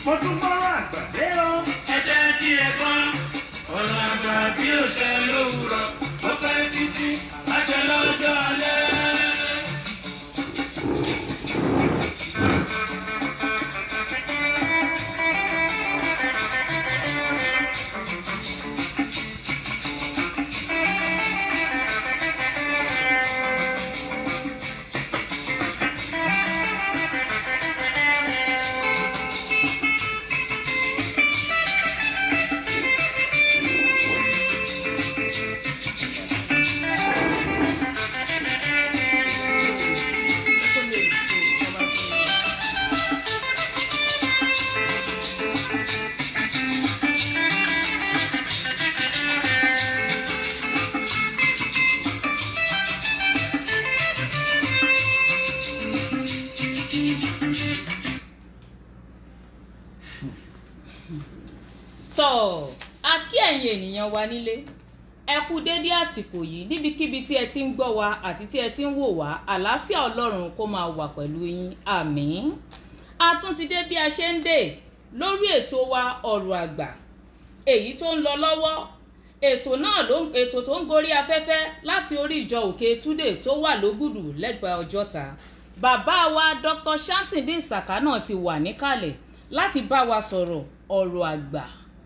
mo tún gbọ́rọ̀ àgbà dé o. ẹ jẹ́ tí ẹ gbọ́ ọ̀rọ̀ àgbà bí ó ṣe lówùrọ̀ ó pẹ́ títí àṣẹ lọ́jọ́ alẹ́. tọ́ a kí ẹ̀yin ènìyàn wa nílé ẹ kú dédé àsìkò yìí níbikíbi tí ẹ ti ń gbọ́ wa àti tí ẹ ti ń wò wá àlàáfíà ọlọ́run kó máa wà pẹ̀lú yín àmín a tún ti dé bí a ṣe ń dè lórí ètò wa ọ̀rọ̀ àgbà èyí tó ń lọ lọ́wọ́ ètò náà ló ètò tó ń gorí afẹ́fẹ́ láti orí ìjọ òkè túdè tó wà lógùdù lẹ́gbẹ̀ẹ́ ọjọ́ta bàbá wa dr shamsindin saka náà ti wà níkàlẹ̀ láti bá wa sọ̀rọ̀ ọ̀rọ̀ àgbà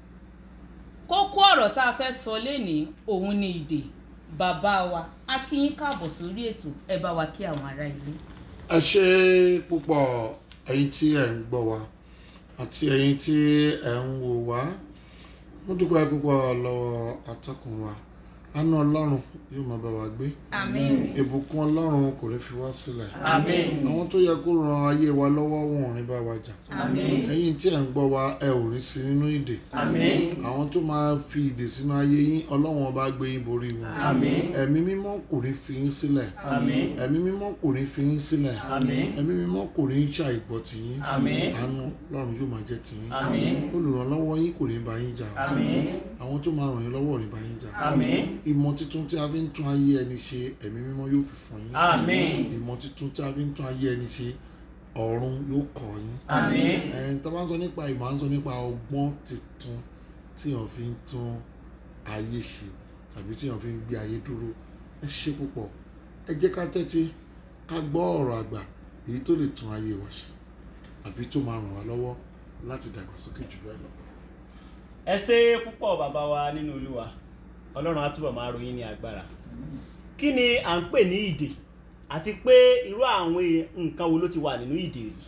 kókó ọ̀rọ̀ tá a fẹ́ sọ lénìí òun ni ìdè bàbá wa a kí yín káàbọ̀ sórí ètò ẹ bá wa kí àwọn ará ilé. ẹ ṣe púpọ̀ ẹ̀yin tí ẹ̀ ń gbọ́ wa àti ẹ̀yin tí ẹ̀ ń wò wá mo dúpẹ́ púpọ̀ lọ́wọ́ atọ́kùn wa àánú ọlọ́run yóò máa bá wa gbé àmín ìbùkún ọlọ́run kò ní fi wá sílẹ̀ àmín àwọn tó yẹ kó ran ayé wa lọ́wọ́ wọn ò ní bá wa jà àmín ẹ̀yin tí ẹ̀ ń gbọ́ wa ẹ ò ní sí nínú ìdè àmín àwọn tó máa fi ìdè sínú ayé yín ọlọ́run ọba gbé yín borí wọn àmín ẹ̀mí mímọ́ kò ní fi yín sílẹ̀ àmín ẹ̀mí mímọ́ kò ní fi yín sílẹ̀ àmín ẹ̀mí mímọ́ kò ní ṣàìgbọ́ tì yín àmín àánú ọlọ́run yóò máa jẹ́ tì yín àmín olùrànlọ́wọ́ yín kò ní bá yín jà àmín àwọn tó máa ràn yín lọ́wọ́ ò ní bá yín jà àmín ìmọ̀ tuntun tí a fi ń tún ayé ẹni ṣe ẹ̀mí mímọ́ yóò fi fún yín àmín ìmọ̀ tuntun tí a fi ń tún ayé ẹni ṣe ọ̀run yóò kọ́ yín àmín ẹ̀ẹ́n tá a bá ń sọ nípa ìmọ̀ à ń sọ nípa ọgbọ́n tuntun tí èèyàn fi ń tún ayé ṣe tàbí tí èèyàn fi ń gbé ayé dúró ẹ ṣe púpọ̀ ẹ jẹ́ ká tẹ́tí ká gbọ́ ọ̀rọ̀ àgbà èyí tó lè tún ayé wa ṣe àbí tó máa ràn wá lọ́wọ́ láti dàgbàsókè jù bẹ́ẹ̀ lọ. ẹ ṣe púpọ̀ bàbá wa nínú olúwa ọlọ́run á túbọ̀ máa ròyìn ní agbára kí ni à ń pè ní ìdè àti pé irú àwọn e- nǹkan wo ló ti wà nínú ìdè rí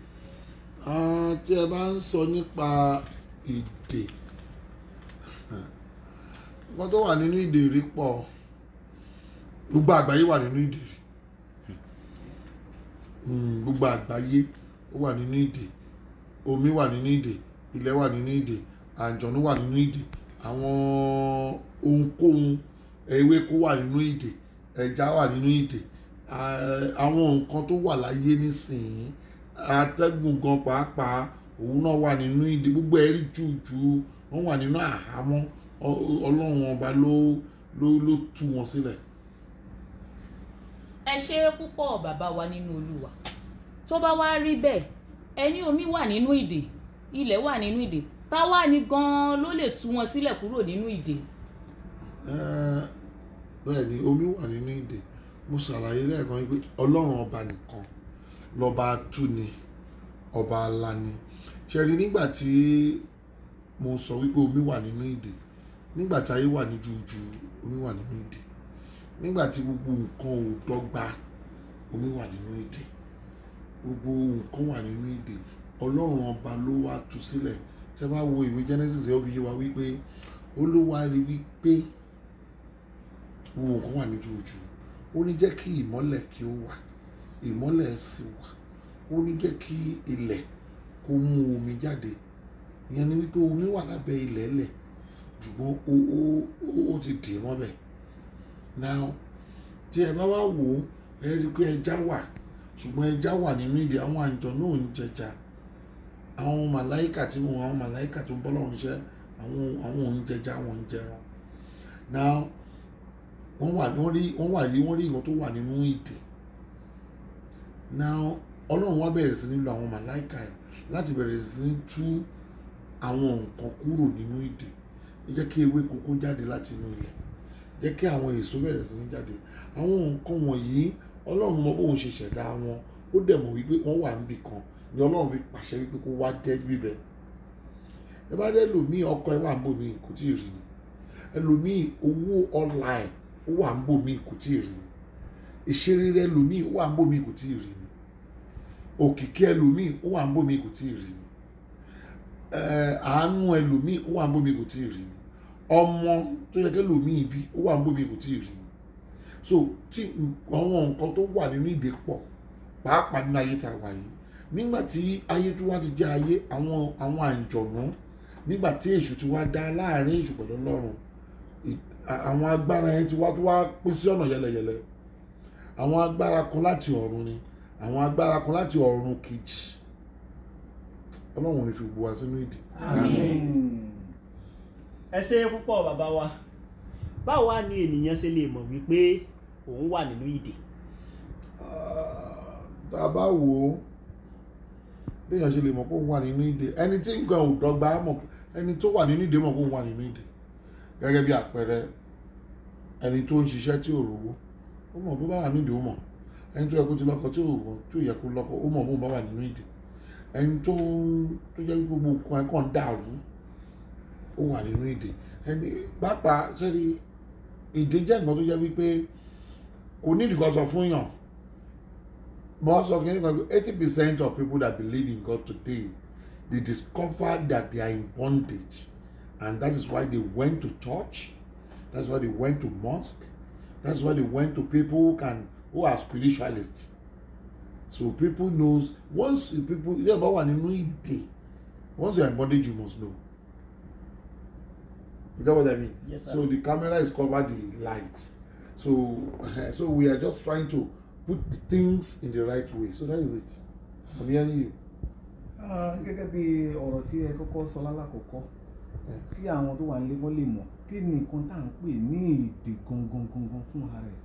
Ah, tí ẹ bá ń sọ nípa ìdè nǹkan tó wà nínú ìdè rí pọ̀ gbogbo àgbáyé wà nínú ìdè rí Mm, gbogbo àgbáyé ó wà nínú ìdè omi wà nínú ìdè ilẹ̀ wà nínú ìdè àjọ̀nú wà nínú ìdè àwọn ohunkóhun ewéko wà nínú ìdè ẹja wà nínú ìdè Ah, àwọn nǹkan tó wà láyé nísìnyí atẹ́gùn gan pàápàá òun náà wà nínú ìdè gbogbo ẹ̀rí jùjù wọ́n wà nínú àhámọ́ Ọ- ọlọ́run ọba ló ló ló tú wọn sílẹ̀. ẹ ṣe púpọ̀ bàbá wa nínú olúwa tó bá wá rí bẹ́ẹ̀ ẹni omi wà nínú ìdè ilẹ̀ wà nínú ìdè táwa ni gan-an ló lè tú wọn sílẹ̀ kúrò nínú ìdè. Ẹ́, bẹ́ẹ̀ ni omi wà nínú ìdè mo ṣàlàyé lẹ́ẹ̀kan wípé ọlọ́run ọba nìkan lọ́ba túni ọba alani ṣe rí nígbà tí mo sọ wípé omi wà nínú ìdè nígbà tí ayé wà ní jújù omi wà nínú ìdè nígbà tí gbogbo nǹkan ò dọ́gba omi wà nínú ìdè gbogbo nǹkan wà nínú ìdè ọlọ́run ọba ló wá tú sílẹ̀ tẹ́ bá wo ìwé Genesis ẹ̀ ó fi yé wa wípé olúwa rí wípé gbogbo nǹkan wà ní jújù ó ní jẹ́ kí ìmọ́lẹ̀ kí ó wà ìmọ́lẹ̀ sì wà ó ní jẹ́ kí ilẹ̀ kó mú omi jáde ìyẹn ni wípé omi wà lábẹ́ ilẹ̀ lẹ̀ ṣùgbọ́n ó ó ó- ó ti dì mọ́bẹ̀ now tí ẹ bá wá wò ó ẹ rí i pé ẹja wà ṣùgbọ́n ẹja wà nínú ìdí àwọn àjọ náà ń jẹja àwọn màláìkà tí wọn àwọn màláìkà tó ń bọ́ lọ́run iṣẹ́ àwọn àwọn ò ń jẹja àwọn ń jẹran now wọ́n wà wọ́n rí wọ́n wà rí wọ́n rí nǹkan tó wà nínú ìdè now ọlọ́run wá bẹ̀rẹ̀ sí ní lo àwọn màláìka ẹ̀ láti bẹ̀rẹ̀ sí ní tú àwọn nǹkan kúrò nínú ìdè jẹ́ kí ewé kókó jáde láti inú ilẹ̀ jẹ́ kí àwọn èso bẹ̀rẹ̀ sí ní jáde àwọn nǹkan wọ̀nyí ọlọ́run mọ bóun ṣe ṣẹ̀dá wọn ó dẹ̀ mọ̀ wípé wọ́n wà níbì kan ni ọlọ́run fi pàṣẹ wípé kó wá tẹ́ bíbẹ̀ ẹ bá dẹ́ lòmíì ọkọ ẹ wà ń bò mí kò tí ì rí ni ẹlòmíì owó ọlà ẹ ó wà ń bò mí kò tí ì rí ni ìṣeré rẹ ẹlòmíì ó wà ń bò mí kò tí ì rí ni òkìkí ẹlòmíì ó wà ń bò mí kò tí ì rí ni ẹ àánú ẹlòmíì ó wà ń bò mí kò tí ì rí ni ọmọ tó yẹ kí ẹlòmíì bí ó wà ń bò mí kò tí ì rí ni so tí àwọn nǹkan tó wà nínú ìdè pọ̀ pàápàá nínú ayé tá a wà yìí nígbà tí ayé tó wá ti jẹ́ ayé àwọn àwọn àǹjọ̀nú nígbà tí èṣù ti wá dá láàrin èṣù pẹ̀lú ọlọ́run ì- à- àwọn agbára yẹn ti wá tó wá pín sí ọ̀nà yẹlẹyẹlẹ àwọn agbára kan láti ọ̀run ni àwọn agbára kan láti ọ̀run kejì ọlọ́run ò ní fi gbogbo wa sínú ìdè. ẹ ṣe púpọ̀ bàbá wa báwo wá ni ènìyàn ṣe lè mọ̀ wípé òun wà nínú ìdè tá a bá wò ó béèyàn ṣe lè mọ̀ pé òun wà nínú ìdè ẹni tí nǹkan ò dọ́gba mọ̀ ẹni tó wà nínú ìdè mọ̀ pé òun wà nínú ìdè gẹ́gẹ́ bí àpẹẹrẹ ẹni tó ń ṣiṣẹ́ tí ò rówó ó mọ̀ bó bá wà nínú ìdè ó mọ̀ ẹni tó yẹ kó ti lọ́kọ tí ò tí ò yẹ kó lọ́kọ ó mọ̀ bó bá wà nínú ìdè ẹni tó tó jẹ́ wípé gbogbo nǹkan ẹ̀ kàn ń dàrú ó wà nínú ìdè ẹni pàápàá sẹ́ni ìdè jẹ́ nǹkan tó jẹ́ wípé kò ní ìdíkọ́ sọ fún yàn most of Kenya, eighty percent of people that believe in God today, they discovered that they are in bondage, and that is why they went to church. That's why they went to mosque. That's why they went to people who can who are spiritualists. So people knows once the people yeah, but when you know it, once you are in bondage, you must know. You get what I mean? Yes, sir. so the camera is covered the light. So so we are just trying to put things in the right way. So that is it. I'm hearing you. Ah, gẹ́gẹ́ bí ọ̀rọ̀ tí ẹ kọ́kọ́ sọ lálàkọ́kọ́ kí àwọn tó wà nílé wọ́n lè mọ̀ kí ni nǹkan tá à ń pè ní èdè gangan gangan fún ara rẹ̀.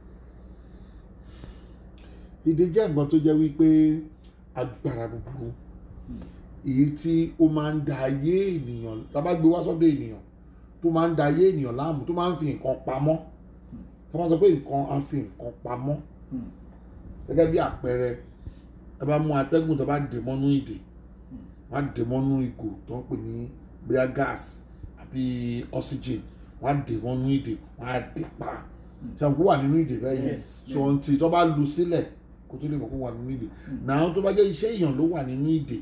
Ìdè jẹ́ nǹkan tó jẹ́ wípé agbára búburú èyí tí ó máa ń da ayé ènìyàn tá a bá gbé wá sọ́dọ̀ ènìyàn tó máa ń da ayé ènìyàn láàmú tó máa ń fi nǹkan pamọ́ tá a bá sọ pé nǹkan á fi nǹkan pamọ́ Hmm. gẹ́gẹ́ bí àpẹẹrẹ ẹ bá mú atẹ́gùn tó bá dè mọ́nú ìdè wọ́n á dè mọ́nú ìgò tó ń pè ní bóyá gas àbí oxygen wọ́n á dè mọ́nú ìdè wọ́n á dè pa ṣàǹkó wà nínú ìdè bẹ́ẹ̀ yẹn Yes. so ohun tó bá lu sílẹ̀ kó tó lè mọ̀ kó wà nínú ìdè náà tó bá jẹ́ iṣẹ́ èèyàn ló wà nínú ìdè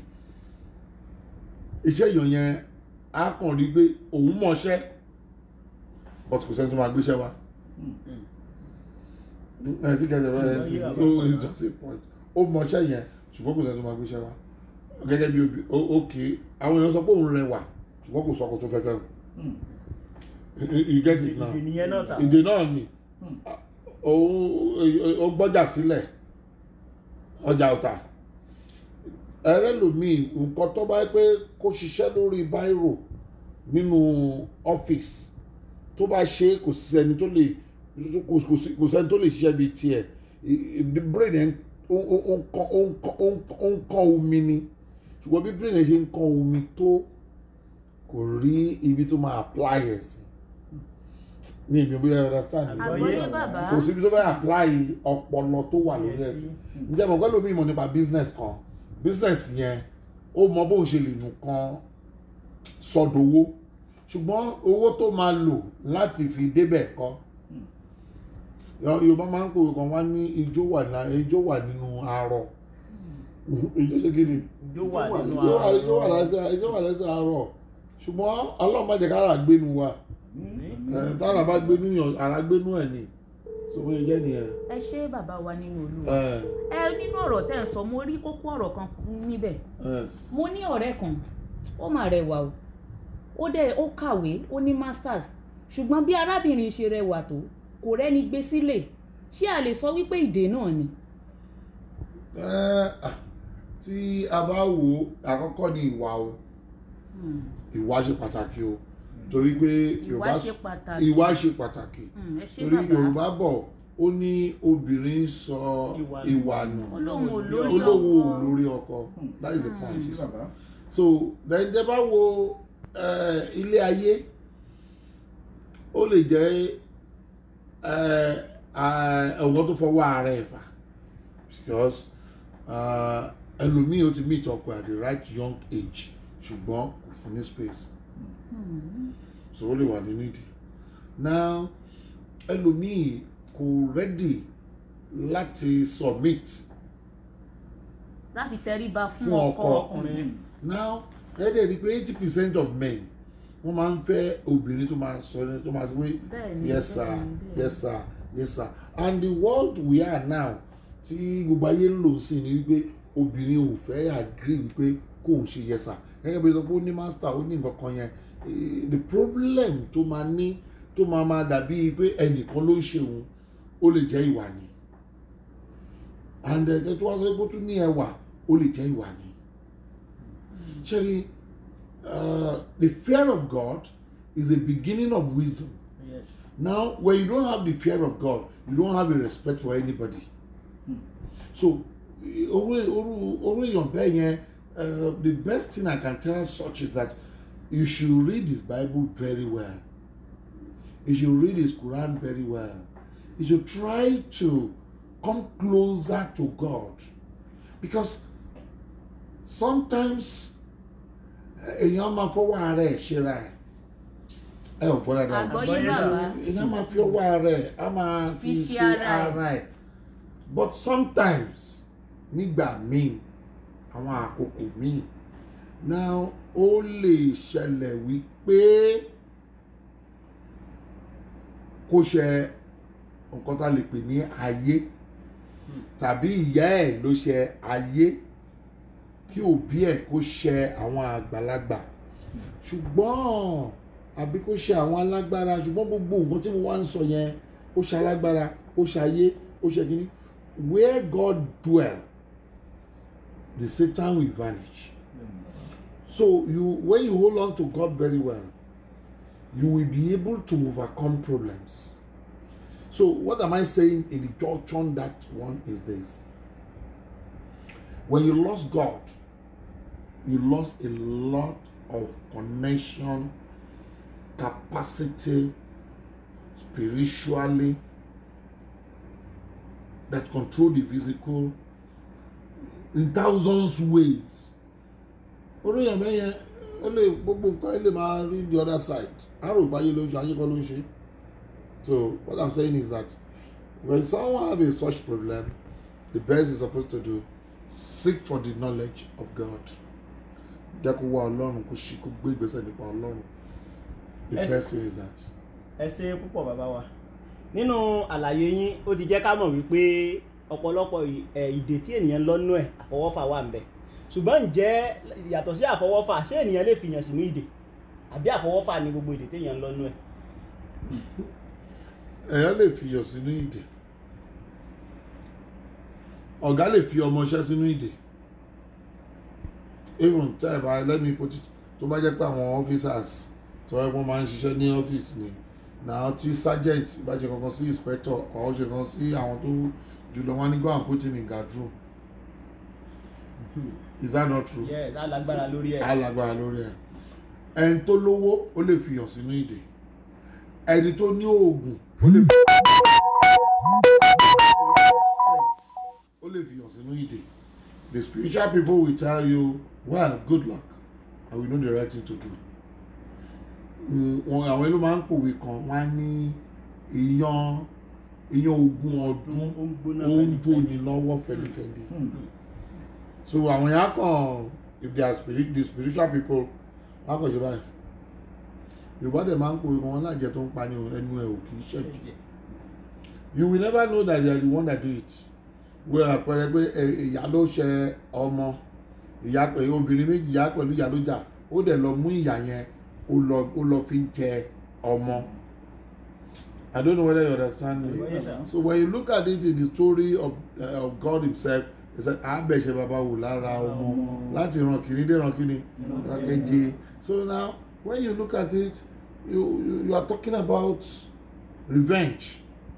iṣẹ́ èèyàn yẹn á kàn rí pé òun mọ̀ọ́ṣẹ́ but kò sẹ́ni tó máa gbéṣẹ́ wa ẹ ti kẹjọ bẹ́ẹ̀ Mm. sí Yeah. so it's just a point ó mọṣẹ́ yẹn ṣùgbọ́n kò sẹ́ni tó máa gbéṣẹ́ wa gẹ́gẹ́ bí obì ó- òkè àwọn èèyàn sọ pé òun rẹwà ṣùgbọ́n kò sọ ọkọ tó fẹ́ fẹ́ Hmm. you get it now ìdè nìyẹn náà sà ìdè náà ni Hmm. òun ó gbọ́jà sílẹ̀ ọjà ọ̀tà ẹrẹ́ lòmíì nǹkan tó bá yẹ pé kó ṣiṣẹ́ lórí báírò nínú ọ́fíìsì tó bá ṣe é, kò sẹ́ni tó lè kò kò sí- kò sẹ́ni tó lè ṣiṣẹ́ bíi tiẹ̀ I- i- the brain ẹ̀ ń ó ó ó ń kán ó ń kán ó ń kán- ó ń kán omi ni ṣùgbọ́n bí brain ẹ̀ ṣe ń kán omi tó kò rí ibi tó máa apply ẹ̀ sí ní ìbí bóyá ẹ understand mi? àgbọ́yé bàbá kò síbi tó fẹ́ apply ọpọlọ tó wà lórí ẹ̀ sí ǹjẹ́ mọ̀ pẹ́lú mi mọ̀ nípa business kan business yẹn ó mọ bóun ṣe lè nù kan sọdowó ṣùgbọ́n owó tó máa lò láti fi débẹ̀ kọ́ Yọ- Yorùbá máa ń pòwe kan wá ní ijó wà ní ijó wà nínú arọ ijó ṣe kí ni Ijó wà nínú ijó wà- arọ. ijó wà lẹ́sẹ̀ ijó wà lẹ́sẹ̀ arọ ṣùgbọ́n Ọlọ́run má jẹ́ kára gbénu wa ẹ̀, tára bá gbénu yàn ara gbénu ẹ̀ ni sọ fún yẹn jẹ́ nìyẹn. ẹ ṣé bàbá wa nínú olúwa ẹ̀, ẹ nínú ọ̀rọ̀ tẹ́ ẹ sọ mo rí kókó ọ̀rọ̀ kan níbẹ̀ ẹ̀, mo ní ọ̀rẹ́ kan ó mà rẹwà o ó dẹ̀ ó kàwé ó ní masters ṣùgbọ́n bí arábìnrin ṣe rẹwà tó kò rẹ́ni gbé sílẹ̀ ṣé a lè sọ wípé ìdè náà ni. ẹ̀, ah, tí a bá wò ó àkọ́kọ́ ni ìwà o Hmm. ìwà ṣe pàtàkì o torí pé ìwà Yorùbá ṣe pàtàkì ìwà ṣe pàtàkì Hmm, ẹ ṣé torí bàbá Yorùbá bọ̀ ó ní obìnrin sọ Ìwà- ìwà nù olóhùn olórí olówó ọkọ olórí ọkọ that is the ṣé point bàbá so then tẹ́ bá wo eh, ilé ayé ó lè jẹ́ eh, ah, ọ̀wọ́n tó fọwọ́ ara ẹ̀ fà because ah, ẹlòmíì ó ti meet ọkọ at the right young age ṣùgbọ́n kò fún ní space so ó lè wà nínú ìdí now ẹlòmíì kò ready láti submit láti tẹríba fún Fún ọkọ ọkọ. ọkùnrin now ẹ dẹ̀ rí i pé eighty percent of men wọ́n máa ń fẹ́ obìnrin tó máa sọ tó máa sọ pé Bẹ́ẹ̀ni, yes sir bẹ́ẹ̀ni, bẹ́ẹ̀ni. yes sir yes sir and the world we are now tí gbogbo ayé ń lò sí ni wípé obìnrin ò fẹ́ agree wípé kò ń ṣe yes sir gẹ́gẹ́ bí sọ pé ó ní master ó ní nǹkan kan yẹn Eh, the problem tó máa ní tó máa máa dàbí pé ẹnìkan ló ń ṣe òun ó lè jẹ́ ìwà ni and ẹ̀ tó wá sọ pé ó tún ní ẹwà ó lè jẹ́ ìwà ni. Actually, uh, the fear of God is the beginning of wisdom. yes Now, when you don't have the fear of God, you don't have a respect for anybody. So, oru oru oru èèyàn bẹ́ẹ̀ yẹn, uh, the best thing I can tell such is that you should read his Bible very well. You should read his Quran very well. You should try to come closer to God. Because sometimes èèyàn máa fọwọ́ ara ẹ̀ ṣera ẹ̀ ẹ ò gbọ́ dáadáa àgbọ́yé Àgbọ́yé bàbá èèyàn máa fi ọwọ́ ara ẹ̀ á máa fi Fi ṣe ṣe ara ẹ̀. ara ẹ̀ but sometimes nígbà míì àwọn àkókò míì now ó lè ṣẹlẹ̀ wípé kó ṣe nǹkan tá a lè pè ní ayé tàbí ìyá ẹ̀ ló ṣe ayé kí òbí ẹ̀ kó ṣe àwọn àgbàlagbà ṣùgbọ́n àbí kó ṣe àwọn alágbára ṣùgbọ́n gbogbo nǹkan tí mo wá ń sọ yẹn ó ṣe alágbára ó ṣe ayé ó ṣe kínní where God dwell the Satan will vanish so you when you hold on to God very well you will be able to overcome problems so what am I saying in the junction that one is this when you lost God you lost a lot of connection capacity spiritually that control the physical in thousands ways oríyàn mẹ́yẹn ó lè gbogbo nǹkan ẹ lè máa rí the other side àrò ìbáyé ló ń ṣe ayé kọ́ ló ń ṣe so what i'm saying is that when someone have a such problem the best is supposed to do seek for the knowledge of God jẹ́ kó wá ọlọ́run kó ṣe kó gbé ìgbésẹ̀ nípa ọlọ́run the Yes. best thing is that. ẹ ṣe púpọ̀ bàbá wa nínú àlàyé yín ó ti jẹ́ ká mọ̀ wípé ọ̀pọ̀lọpọ̀ ì- ẹ̀, ìdè tí ènìyàn lọ́nú ẹ̀ àfọwọ́fà wà ń bẹ̀ ṣùgbọ́n ǹjẹ́ yàtọ̀ sí àfọwọ́fà ṣé ènìyàn lè fìyàn sínú ìdè àbí àfọwọ́fà ni gbogbo ìdè téèyàn lọ́nú ẹ̀ èèyàn lè fi iyọ̀ sínú ìdè ọ̀gá lè fi ọmọọṣẹ́ sínú ìdè even tẹ́ ẹ̀ bá let me put it tó bá jẹ́ pé àwọn officers tó ẹ̀ wọ́n máa ń ṣiṣẹ́ ní ọ́fíìsì ni náà tí sergeant bá ṣe kankan sí inspector or ṣe kankan sí àwọn tó jùlọ wọn ní go and put him in guard room is that not true? yẹ ẹ̀ lágbára lórí ẹ̀ alágbára lórí ẹ ẹni tó lówó ó lè fìyàn sínú ìdè ẹni tó ní oògùn ó lè fi ó lè fìyàn sínú ìdè the spiritual people will tell you well good luck and we know the right thing to do Mm, wọn àwọn ló máa ń pòwe kan wọn á ní ìyan ìyan ogún ọdún ó ń gbóná ó ń fẹ́lifẹ́li. bòní lọ́wọ́ fẹ́lifẹ́li so àwọn yẹn á kàn if they are spirit the spiritual people wọn á kàn ṣe báyìí yorùbá dẹ̀ máa ń pòwe kan wọn láàjẹ tó ń pa ní ẹnu ẹ̀ ò kì í ṣẹ̀jẹ̀ you will never know that they are the one that do it wẹ́ àpẹẹrẹ pé ẹ- ìyá ló ṣe ọmọ ìyá pẹ̀lú obìnrin méjì ìyá pẹ̀lú ìyá ló jà ó dẹ̀ lọ mú ìyá yẹn ó lọ ó lọ fi ń jẹ ọmọ I don't know whether you understand me Yes, sir. so when you look at it in the story of uh, of God himself he said àbẹ̀ṣẹ̀ bàbá wò lára ọmọ láti ràn kìíní dé ràn kìíní ràn kejì so now when you look at it you you, you are talking about revenge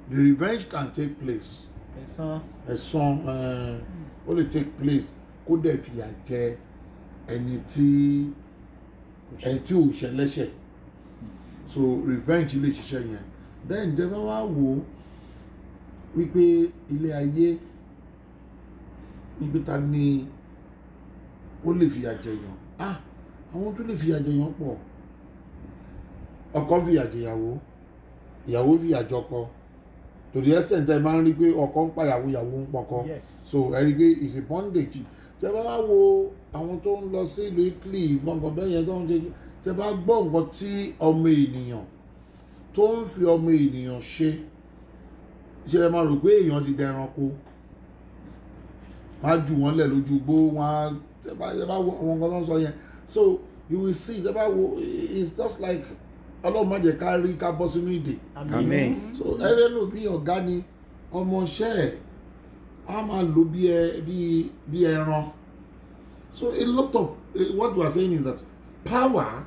the revenge can take place ẹ̀san ẹ̀san eh, ó lè take place kó dẹ̀ fìyà jẹ ẹni tí ẹni tí ò ṣẹlẹ́ṣẹ̀ so revenge lè ṣiṣẹ́ yẹn then jẹ́ bá wá wò ó wípé ilé ayé wípé ta ni ó lè fìyà jẹyàn ah àwọn tó lè fìyà jẹyàn pọ̀ ọkọ fìyà jẹyàwó ìyàwó fìyà jọkọ to the extent ẹ máa ń rí pé ọkọ ń pàyàwó ìyàwó ń pọkọ yes so ẹ rí i pé it's a bondage tẹ bá wá wo àwọn tó ń lọ sí ìlú Italy gbọ̀ngàn bẹ́ẹ̀ yẹn tó ń ṣe tẹ bá gbọ́ nǹkan tí ọmọ ènìyàn tó ń fi ọmọ ènìyàn ṣe ṣe ẹ máa rò pé èèyàn ti dẹranko wọ́n á jù wọ́n lẹ̀ lójú igbó wọ́n á tẹ bá tẹ bá wo àwọn nǹkan tó ń sọ yẹn so you will see tẹ bá wo it's just like ọlọ́run má jẹ́ ká rí ká bọ́ sínú ìdè Amen. so ẹrẹ ló bí ọ̀gá ni ọmọọṣẹ́ ẹ̀ á máa lò bí ẹ bí bí ẹran so a lot of uh, what we are saying is that power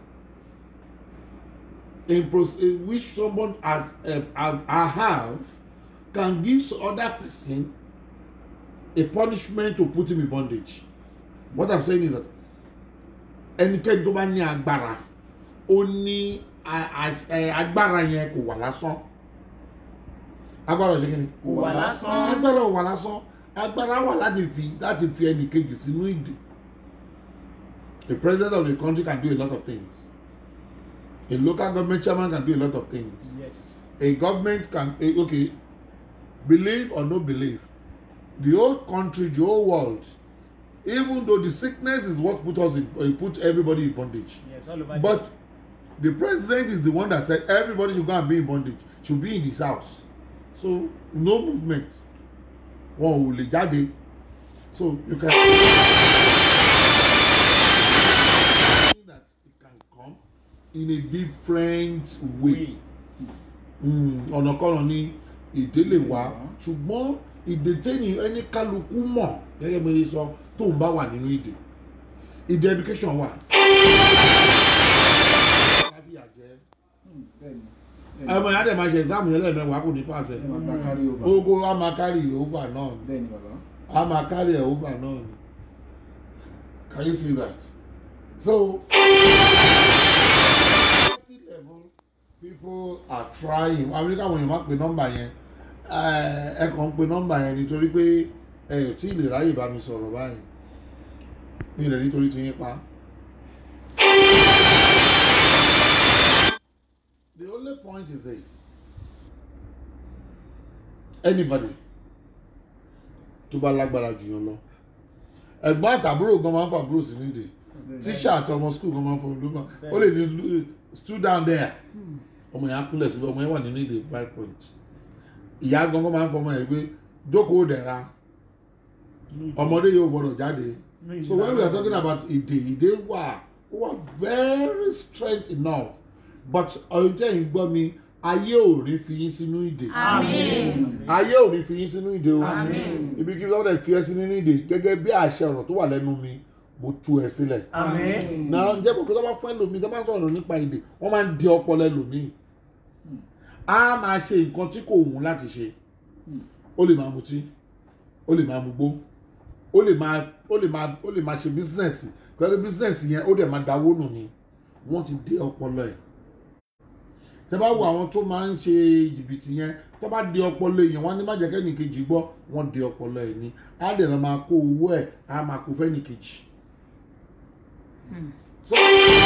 in pros uh, which someone has uh, have, uh, have can give other person a punishment to put him in bondage what i'm saying is that ẹnikẹ́ni tó bá ní agbára ó ní a- a- ẹ, agbára yẹn kò wà lásán agbára ò ṣe kí ni kò wà lásán agbára ò wà lásán agbára wà láti fi láti fi ẹnì kejì sínú ìdè the president of the country can do a lot of things a local government chairman can do a lot of things yes a government can eh, okay believe or no believe the whole country the whole world even though the sickness is what put us in uh, put everybody in bondage yes all over but the president is the one that said everybody should go and be in bondage should be in his house so no movement wọn ò lè jáde so you can that it can come in a different way. way Mm, ọ̀nàkọ́nà ni ìdè lè wá ṣùgbọ́n ìdè tẹ́ni ẹni kálukú mọ̀ gẹ́gẹ́ bí mo ṣe sọ tó ń bá wà nínú ìdè ìdè education wà. Káfíà jẹ́. bẹ́ẹ̀ni ọmọ yàrá dẹ̀ máa ṣe exam yẹn lẹ́ẹ̀mẹ́wàá kò ní pàṣẹ ẹ máa gba kárí over ogo a máa carry over náà ni bẹ́ẹ̀ni bàbá a máa carry ẹ̀ over náà ni can you see that so university level people are trying àwọn ní káwọn èèyàn máa pe nọ́mbà yẹn Eh, ẹ kàn ń pe nọ́mbà yẹn nítorí pé ẹ ò tí ì lè ráyè bá mi sọ̀rọ̀ báyìí mi rẹ̀ nítorí ti yín pa. The only point is this anybody tó bá lágbára jù yàn lọ ẹ̀gbọ́n àtàbúrò gan máa ń fa àbúrò sí nídìí tíṣà àti ọmọ skul kan máa ń fọwọ́ lóba ó lè ní lu- stood down there ọmọ yẹn á kúnlẹ̀ síbẹ̀ ọmọ yẹn wà nínú ìdè five point ìyá gangan máa ń fọmọ yẹn pé jókòó dẹ̀ra ọmọdé yóò gbọdọ̀ jáde so when we are talking about ìdè ìdè wà ó wà very strength enough but ọjọ́ yìí gbọ́ mi ayé ò ní fi yín sínú ìdè Àmín. ayé ò ní fi yín sínú ìdè o Àmín. ibi kí lọ́dẹ̀ fi ẹ́ sí nínú ìdè gẹ́gẹ́ bí àṣẹ ọ̀rọ̀ tó wà lẹ́nu mi mo tú ẹ sílẹ̀ Àmín. náà ǹjẹ́ pé tó bá fún ẹlòmíì tó bá sọ̀rọ̀ nípa èdè wọ́n máa ń di ọpọlọ ẹlòmíì á máa ṣe nǹkan tí kò wù ú láti ṣe ó lè máa mutí ó lè máa mugbó ó lè máa ó lè máa ó lè máa ṣe bísínẹ́sì pẹ̀lú bísínẹ́sì yẹn ó dẹ̀ máa dáwó nù ni wọ́n ti dé ọpọlọ ẹ̀ tẹ bá wo àwọn tó máa ń ṣe jìbìtì yẹn tó bá di ọpọlọ èèyàn wọn ní má jẹ́ kẹ́nìkejì gbọ́ wọ́n di ọpọlọ ẹ̀ ni á dẹ̀ náà máa kó owó ẹ̀ á máa kó fẹ́nìkejì. So,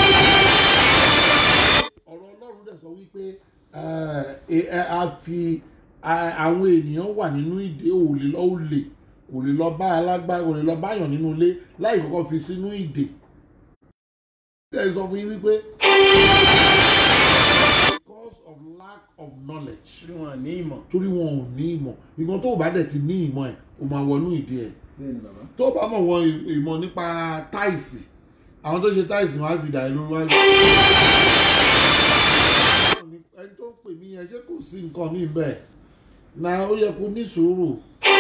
ọ̀rọ̀ ọlọ́run dẹ̀ sọ wípé ẹ, ẹ, a fi a- àwọn ènìyàn wà nínú ìdè òòlè lọ òòlè kò lè lọ bá alágbára kò lè lọ báyàn nínú ilé láì kọ́kọ́ fi sínú ìdè. ẹ sọ fún yín wípé because of lack of knowledge Torí wọn ní ìmọ̀. torí wọn ò ní ìmọ̀ nǹkan tó o bá dẹ̀ ti ní ìmọ̀ ẹ̀ o máa wọnú ìdí ẹ̀ bẹ́ẹ̀ni bàbá tó o bá mọ̀ wọn ìmọ̀ nípa táìsì àwọn tó ṣe táìsì wọn á fi dà ẹ́ lórí wáyé. ẹni tó ń pè mí yẹn ṣé kò sí nǹkan mi bẹ́ẹ̀ na ó yẹ kó ní sùúrù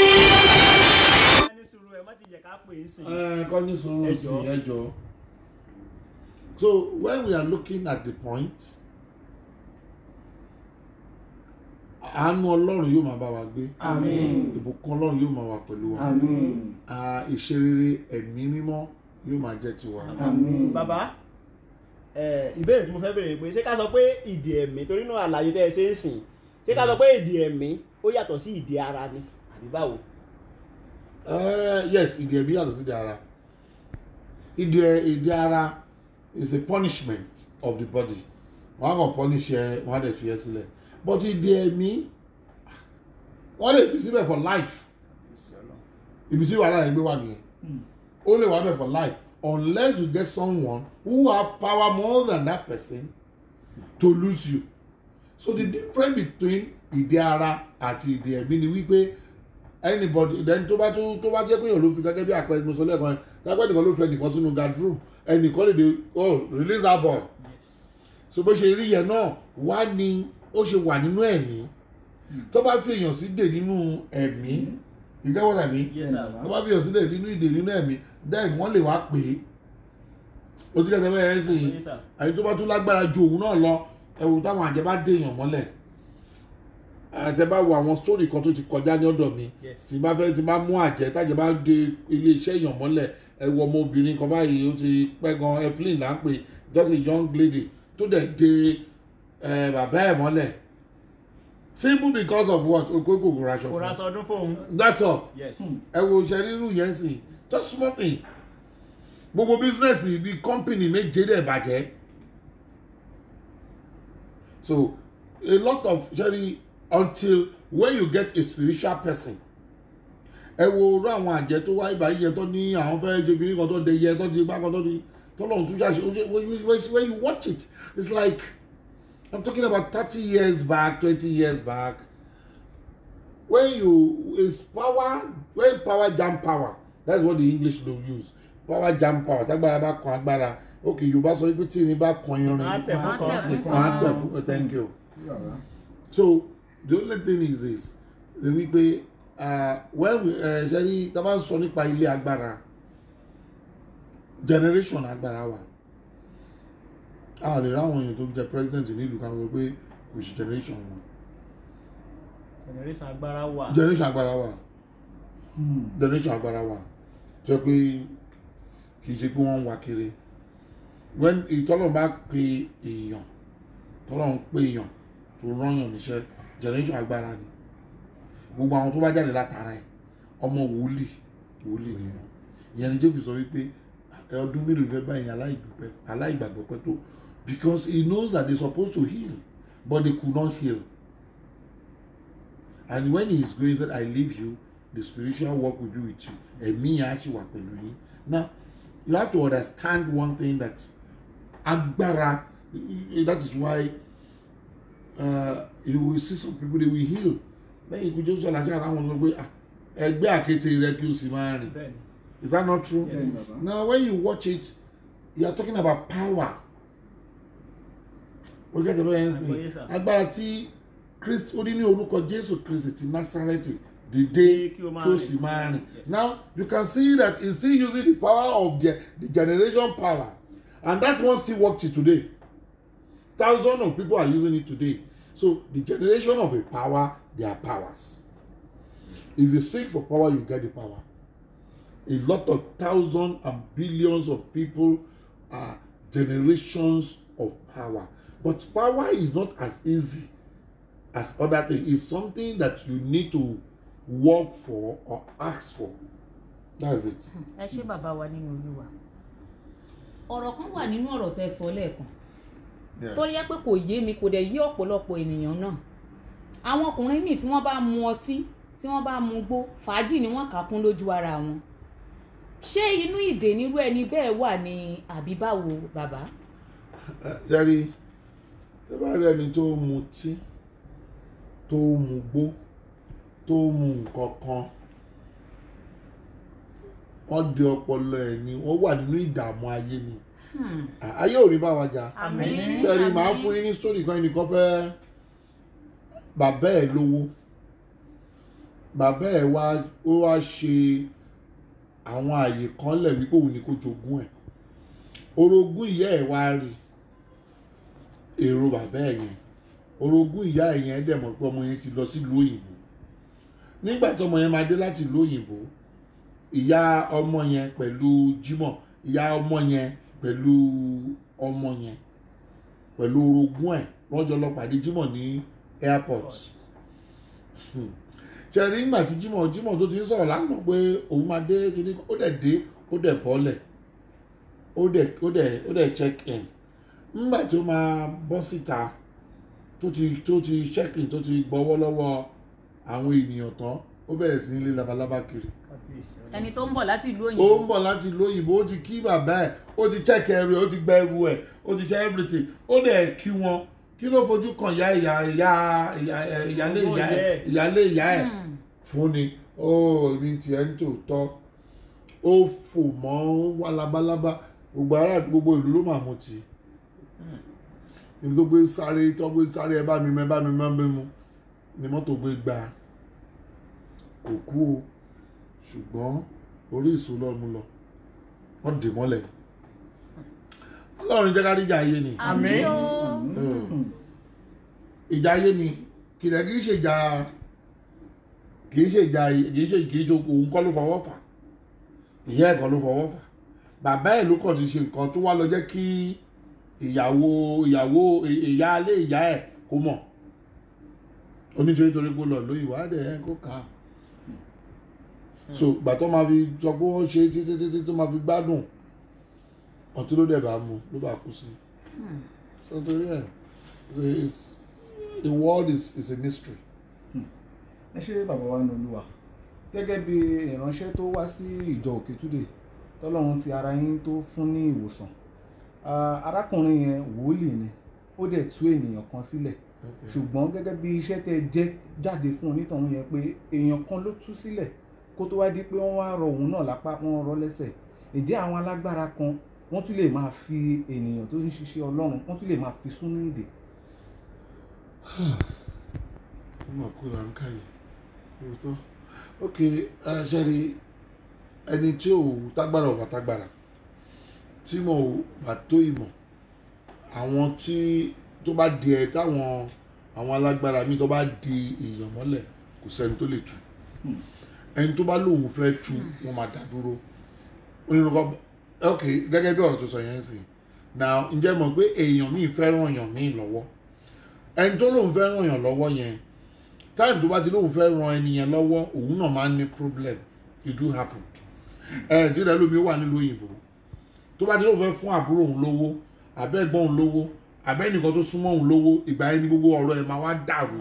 Ẹ ní sùúrù ẹ má ti jẹ́ ká pè é sìn. ẹ kọ́ ní sùúrù Ẹ sí jọ̀ọ́. ẹ jọ̀ọ́. So when we are looking at the point àánú ọlọ́run yóò máa bá wa gbé àmín ìbùkún ọlọ́run yóò máa wà pẹ̀lú wa àmín Ah, ìṣerere ẹ̀mí mímọ́ yóò máa jẹ́ tiwa. àmín bàbá ẹ, ìbéèrè tí mo fẹ́ béèrè pé ṣé ká sọ pé ìdè ẹ̀mí torí náà àlàyé tẹ́ ẹ ṣe ń sìn ṣé ká sọ pé ìdè ẹ̀mí ó yàtọ̀ sí ìdè ara ni àbí báwo. Uh, yes ìdí ẹ̀mí yàtọ̀ sí ìdí ara ìdí ìdí ara is a punishment of the body wọ́n á kàn punish ẹ wọ́n á dẹ̀ fi ẹ́ sílẹ̀ but ìdí ẹ̀mí wọ́n lè fi síbẹ̀ for life ibi tí wàhálà yẹn gbé wà nìyẹn ó lè wà bẹ̀ for life unless you get someone who have power more than that person to lose you so the difference between ìdí ara àti ìdí ẹ̀mí ni wípé anybody then tó bá tó tó bá jẹ́ pé èèyàn ló fi gẹ́gẹ́ bí àpẹẹrẹ mo sọ lẹ́ẹ̀kan kápẹ́ nìkan ló fi ẹnìkan sínú guardroom ẹnìkan lè dé oh release that boy so bó ṣe rí yẹn náà wá ní ó ṣe wà nínú ẹ̀mí tó bá fi èèyàn sí dè nínú ẹ̀mí you get what I mean Yes, sir. tó bá fi èèyàn sí dè nínú ìdè nínú ẹ̀mí then wọ́n lè wá pè é o ti kẹ́kẹ́ bẹ́ẹ̀ sí i Yes, sir. àyè tó bá tún lágbára ju òun náà lọ ẹ̀wù táwọn àjẹ́ bá dé èèyàn mọ́lẹ̀ àtẹ bá wo àwọn story kan tó ti kọjá ní ọ̀dọ̀ mi Yes. tí bá fẹ́ tí bá mú àjẹ́ tájẹ́ bá dé ilé iṣẹ́ èèyàn mọ́lẹ̀ ẹ wo ọmọbìnrin kan báyìí ó ti pẹ́ gan airplane là ń pè just a young lady tó dẹ̀ dé ẹ, bàbá ẹ̀ mọ́lẹ̀ simple because of what okó kòkòrò aṣọ kò ra fún aṣọ ọdún fóun. that's all yes. ẹ wo ṣe rírú yẹn sì just small thing gbogbo business bíi company méje dẹ̀ bàjẹ́ so a lot of ṣẹ́rí until when you get a spiritual person ẹ wo orú àwọn àjẹ́ tó wáyé báyìí yẹn tó ní àwọn fẹ́ ṣe kiri kan tó de yẹ tó ti gbá kan tó ti tọ́lọ́run tún ṣàṣe ó ṣe- when you- when you watch it it's like i'm talking about thirty years back twenty years back when you is power when power jam power that's what the english do use power jam power tágbára bá kan agbára ok yorùbá sọ pé tí ní bá kan irin Á tẹ̀ fún kan. Á tẹ̀ fún kan á tẹ̀ fún thank you so the only thing is this ni wípé uh, when we uh, ṣe ní tá a bá ń sọ nípa ilé agbára generation agbára wa a lè ráwọn èèyàn tó jẹ president nílùú kan wọ pé kò sí generation wọn generation agbára wà. generation agbára wa generation agbára wa jẹ pé kì í ṣe pé wọ́n ń wá kiri when ìtọ́lọ̀ bá pe èèyàn tọ́lọ̀ ń pe èèyàn tó rányàn níṣẹ́ generation agbára ni gbogbo àwọn tó bá jáde látara ẹ̀ ọmọ wòlíì wòlíì ni wọn ìyẹn ni jésù sọ wípé ẹ ọdún mélòó ló fẹ́ bá ìyẹn aláìgbàgbọ́ aláìgbàgbọ́ pẹ́ tó because he knows that they supposed to heal but they could not heal and when he is going he said i leave you the spiritual work will be with you ẹ̀mí yẹn á ṣì wà pẹ̀lú yín now you have to understand one thing that agbára that is why uh, you will see some people they will heal lẹ́yìn ikú jésù aláṣẹ ara wọn sọ pé "Ah, ẹgbẹ́ àkété rẹ kí o sì máa rìn bẹ́ẹ̀ni. is that not true Yes. now when you watch it you are talking about power o get the way yẹn Àgbọ́yé sìn sà. agbára tí kristi ó ní ní orúkọ jésù kristi ti násárẹ́tì dìde Kí o máa kí o rìn. sì máa rìn Yes. now you can see that he still using the power of the, the generation power and that one still work till today thousands of people are using it today so the generation of a power they are powers if you seek for power you get the power a lot of thousands and billions of people are generations of power but power is not as easy as other things it's something that you need to work for or ask for that's it ẹ ṣé bàbá wa nínú olúwa ọ̀rọ̀ kan wà nínú ọ̀rọ̀ tẹ́ sọ lẹ́ẹ̀kan tó yẹ pé kò yé mi kò dẹ̀ yé ọ̀pọ̀lọpọ̀ ènìyàn náà àwọn ọkùnrin míì tí wọ́n bá mu ọtí tí wọ́n bá mu gbó fàájì ni wọ́n kà kún lójú ara wọn ṣé inú ìdè nírú ẹni bẹ́ẹ̀ wà ní àbí báwo bàbá yẹri ẹ bá rí ẹni tó mu tí tó mu gbó tó mu nǹkan kan wọ́n di ọpọlọ ẹ̀ ni wọ́n wà nínú ìdààmú ayé ni Hmm. ayé ò rí bá wa jà àmín sẹ́rí màá àmín. fún yín ní sítórì kan ẹnìkan fẹ́ bàbá ẹ̀ lówó bàbá ẹ̀ wá ó wá ṣe àwọn àyè kan lẹ̀ wípé òun ni kó jogún ẹ̀ orogún ìyá ẹ̀ wá rí èrò bàbá ẹ̀ yẹn orogún ìyá ẹ̀ yẹn dẹ̀ mọ̀ pé ọmọ yẹn ti lọ sílùú òyìnbó nígbà tí ọmọ yẹn máa dé láti ìlú òyìnbó ìyá ọmọ yẹn pẹ̀lú Jímọ̀ ìyá ọmọ yẹn pẹ̀lú ọmọ yẹn pẹ̀lú orogún ẹ̀ wọ́n jọ lọ pàdé Jímọ̀ ní airport ṣe rí nígbà tí Jímọ̀ Jímọ̀ tó ti ń sọ̀rọ̀ lánàá pé òun máa dé kíní ó dẹ̀ dé ó dẹ̀ bọ́lẹ̀ ó dẹ̀ ó dẹ̀ ó dẹ̀ check in nígbà tí ó máa bọ́ síta tó ti tó ti check in tó ti gbọ́wọ́ lọ́wọ́ àwọn ènìyàn tán ó bẹ̀rẹ̀ sí ní lé labalábá kiri ẹni tó ń bọ̀ láti ìlú ó òyìnbó ń bọ̀ láti ìlú òyìnbó ó ti kí bàbá ẹ̀ ó ti check ẹrù ẹ̀ ó ti gba ẹrù ẹ̀ ó ti ṣe everything ó dẹ̀ kí wọn kí ló fojú kan ìyá ìyá ìyá ìyá ìyálé ìyá ẹ̀ ìyálé ìyá ẹ̀ Hmm. fún ni ó ní tiẹ̀ ń tòótọ́ ó fò mọ́ wá labalábá gbogbo ará gbogbo ìlú ló máa mú ti ibi tó gbé sáré tó gbé sáré ẹ bá mi mọ ẹ bá mi mọ ẹ bá mi mu ni mọ́tò gbé gbà kò kú o ṣùgbọ́n orí ìṣó lọ́mú lọ wọ́n dè mọ́lẹ̀ ọlọ́run jẹ́ ká rí ìjà ayé ni àmín o ìjà ayé ni kìlẹ̀ kì í ṣe ìjà kì í ṣe ìjà kì í ṣe kì í ṣe òun kọ́ ló fọwọ́ fà ìyá ẹ̀ kọ́ ló fọwọ́ fà bàbá ẹ̀ ló kàn ti ṣe nǹkan tó wá lọ jẹ́ kí ìyàwó ìyàwó ìyá alé ìyá ẹ̀ kó mọ̀ onítorí torí pé ó lọ lóyìnbó á dẹ̀ ẹ́ kó kà á so ìgbà tó máa fi sọ pé wọ́n ṣe títí títí tó máa fi gbádùn ọtí ló dẹ̀ bá mu ló bá kú sí so torí ẹ̀ it's a- it's- the world is, is a mystery. ẹ ṣe bàbá wa ní olúwa gẹ́gẹ́ bí ìránṣẹ́ tó wá sí ìjọ òkètúdè tọ́lọ́run ti ara yín tó fún ní ìwòsàn Ah, arákùnrin yẹn wòlíì ni ó dẹ̀ tú ènìyàn kan sílẹ̀ ṣùgbọ́n gẹ́gẹ́ bí iṣẹ́ tẹ́ jẹ́ jáde fún onítọ̀hún yẹn pé èèyàn kan ló tú sílẹ̀ kó tó wá di pé wọ́n wá rọ òun náà lápá wọ́n rọ lẹ́sẹ̀ ìdí àwọn alágbára kan wọ́n tún lè máa fi ènìyàn tó ń ṣiṣẹ́ ọlọ́run wọ́n tún lè máa fi sún ní ìdè ó mà kú là ń ká yìí lóòótọ́ ok ẹ ṣe rí ẹni tí ò tágbára ò bá tágbára tí mo ò bá tó ìmọ̀ àwọn tí tó bá di ẹ táwọn àwọn alágbára mi tó bá di èèyàn mọ́lẹ̀ kò sẹ́ni tó lè tú ẹni tó bá lóun fẹ́ tú wọn máa dá dúró onínú kọ́ ok gẹ́gẹ́ bí ọ̀rọ̀ tó sọ yẹn sì now ǹjẹ́ mọ̀ pé èèyàn míì fẹ́ràn èèyàn míì lọ́wọ́ ẹni tó lóun fẹ́ ràn yàn lọ́wọ́ yẹn time tó bá ti lóun fẹ́ ran ẹni yẹn lọ́wọ́ òun náà máa ń ní problem it do happen ẹ tí ìdá lómi wà nílùú òyìnbó tó bá ti lóun fẹ́ fún àbúrò òun lówó àbẹ́ ẹ̀gbọ́n òun lówó àbẹ́ ẹnìkan tó súnmọ́ òun lówó ìgbà yẹn ni gbogbo ọ̀rọ̀ ẹ̀ máa wá dàrú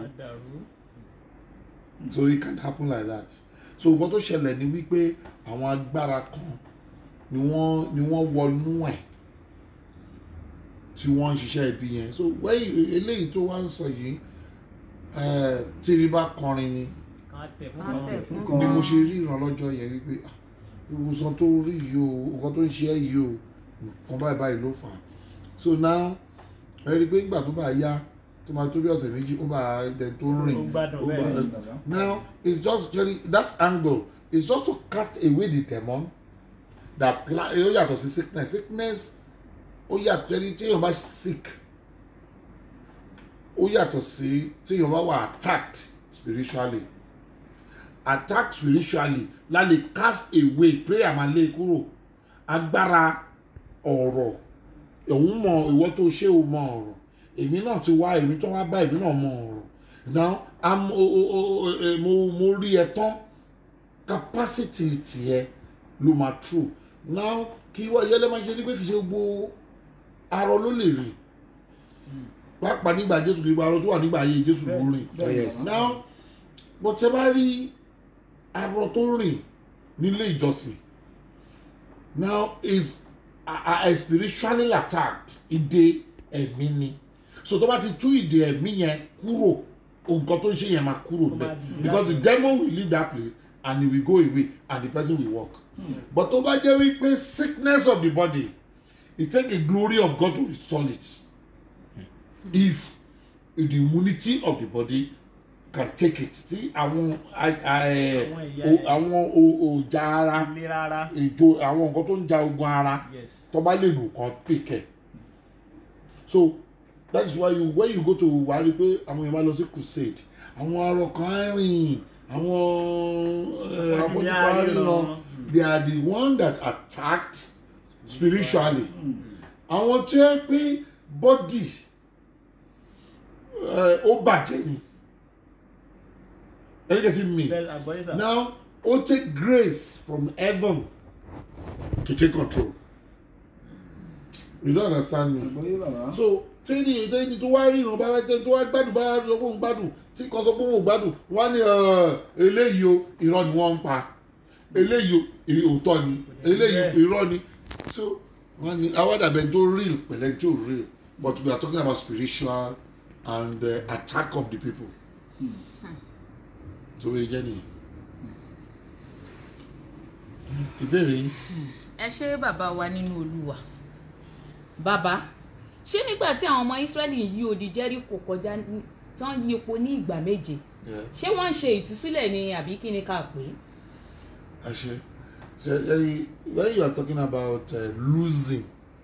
so it can happen like that so nǹkan tó ṣẹlẹ̀ ni wípé àwọn agbára kan ni wọ́n ni wọ́n wọnú ẹ̀ tí wọ́n ń ṣiṣẹ́ ibi yẹn so wẹ́yìn eléyìí tó wá ń sọ yìí eh, tíri bá kọrin ni Ká tẹ̀ fún Kan- ni mo ṣe rí ìrànlọ́jọ́ yẹn wípé ah, ìwòsàn tó rí yìí o nǹkan tó ń ṣe ẹ́ yìí o nǹkan báyìí báyìí ló fà á so now ẹ rí i pé nígbà tó bá yá tó máa tó bí ọ̀sẹ̀ méjì ó bá ẹni tó ń rìn Ó gbádùn ó bá bẹ́ẹ̀ ni, bàbá. now it's just really that angle is just to cast away the demon that pla ó yàtọ̀ sí sickness sickness ó yàtọ̀ ẹni tí èèyàn bá sick ó yàtọ̀ sí tí èèyàn bá wà attacked spiritually attacked spiritually la lè cast away prayer máa lé kúrò agbára ọ̀rọ̀ òun mọ ìwọ tó ṣe ò mọ ọ̀rọ̀ èmi náà ti wá èmi tó wá bá èmi náà mọ ọ̀rọ̀ now am o o o o mo mo rí ẹ tán capacity tiẹ̀ ló máa true now kí wọ́n yẹlẹ́ máa ṣe ní pé kì í ṣe gbogbo arọ ló lè rìn pàápàá nígbà jésù kì í gba arọ tó wà nígbà ayé jésù ló rìn bẹ́ẹ̀ ni, bàbá. now bó tẹ bá rí arọ tó rìn nílé ìjọsìn now is a, a spiritually attacked ìdè ẹ̀mí ni so tó bá ti tú ìdè ẹ̀mí yẹn kúrò nǹkan tó ń ṣe yẹn máa kúrò Ó máa bẹ́ẹ̀ dìde because the láti- demon will leave that place and he will go away and the person will walk but tó bá jẹ́ wípé sickness of the body it take the glory of God to restore it if the immunity of the body can take it tí àwọn a- a- ẹ, Àwọn ẹ̀yà o- ẹ̀. àwọn o- òjà ara ilé rárá ètò àwọn nǹkan tó ń ja ogun ara yes tó bá lè lù kàn pèkẹ́ so that is why you when you go to wà á rí i pé àwọn èèyàn máa lọ sí crusade àwọn arọ kan á rìn àwọn eh, afọ́jú kan á ríran they are the one that attacked spiritually àwọn tí ẹ pé body eh, ó bàjẹ́ ni ẹ get me bẹ́ẹ̀ àgbọ̀yé sà. now ó take grace from heaven to take control you don't understand me àgbọ̀yé bàbá. so tẹ́ni tẹ́ni tó wá ríran bá wá tẹ́ni tó wá gbádùn bá wá sọ fún òun gbádùn tí kan sọ fún òun gbádùn wọ́n á ní "Ẹ̀, eléyìí o irọ́ ni wọ́n ń pa eléyìí o ì- òótọ́ ni eléyìí irọ́ ni so wọ́n ní awádàbẹ̀ tó real pẹ̀lẹ́ tó real but we are talking about spiritual and uh, attack of the people so wọ́n jẹ́ nìyẹn ìbéèrè yín. ẹ ṣe bàbá wa nínú olúwa bàbá ṣé nígbà tí àwọn ọmọ Ísírẹ́lì yí odi Jẹ́ríkò kọjá ní- tán yípo ní ìgbà méje Yeah. ṣé wọ́n ń ṣe ìtúsílẹ̀ ni àbí kí ni ká pè é. Actually, so Jerry, when you are talking about uh, losing,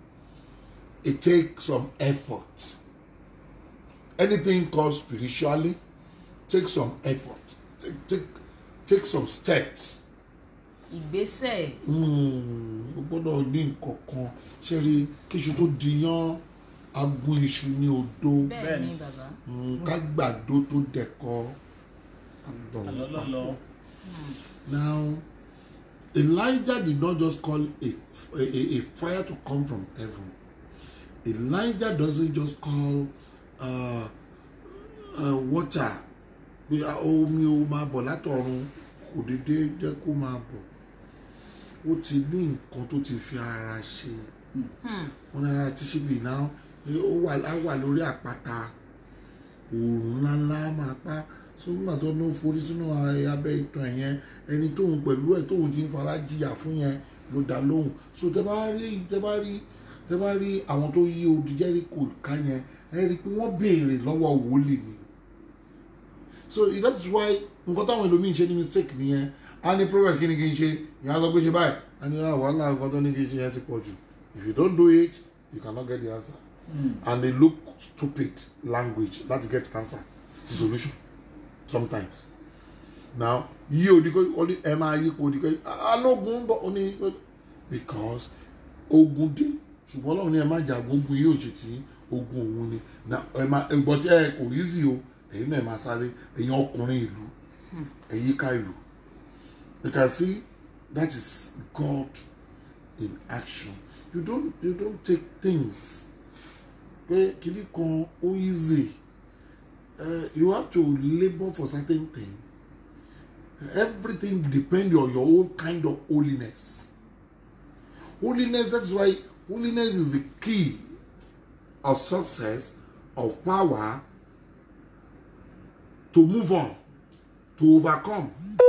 it takes some effort. Anything called spiritually takes some effort. Take take take some steps. ìgbésẹ̀ Hmm, o gbọ́dọ̀ ní nǹkan kan ṣe rí kíṣu tó diyán agun iṣu ní odó bẹ́ẹ̀ ni Bẹ́ẹ̀ni. bàbá Hmm, ká gbàdo tó dẹ̀kọ. àlọ́lọ́lọ́ Now, Elijah did not just call a, a, a, a fire to come from heaven. Elijah doesn't just call uh, uh, water pé ah, omi ó máa bọ̀ látọ̀run kò dédé jẹ́ kó máa bọ̀. Ó ti ní nǹkan tó ti fi ara ṣe. Wọ́n ní ara ti ṣíbi náà ó wà á wà lórí àpáta òòrùn ńláńlá máa pa so nígbà tó ló forí sínú abẹ́ ìtàn ẹ̀ yẹn ẹni tóun pẹ̀lú ẹ̀ tóun ti ń fara jìyà fún yẹn ló dá lóhùn so tẹ bá rí tẹ bá rí tẹ bá rí àwọn tó yí odi Jẹ́ríkò ká yẹn ẹ rí i pé wọ́n béèrè lọ́wọ́ wòlíì ni so that is why nǹkan táwọn ẹlòmíín ṣe ní mistake nìyẹn a ní prophet kí ni kí n ṣe ìyá sọ pé ṣe báyìí a ní ah, wàhálà nǹkan tó ní kí n ṣe yẹn ti pọ̀ jù if you don't do it you cannot get the answer and they look stupid language láti get answer ti solution sometimes now yí odi kó ó ní ẹ máa yí kó odi kó alógun ń bọ̀ ó ní because ogun dé ṣùgbọ́n ọlọ́run ní ẹ má jagun ogun yóò ṣe tí ogun òun ni na ẹ máa ẹgbọ́n tí ẹ kò easy o ẹ̀yin náà ẹ máa sáré ẹ̀yin ọkùnrin ìlú ẹ̀yin ká ìlú you can see that is God in action you don't you don't take things pé kìíní kan ó easy uh, you have to labour for certain thing everything depend on your own kind of holiness holiness that's why holiness is the key of success of power to move on to overcome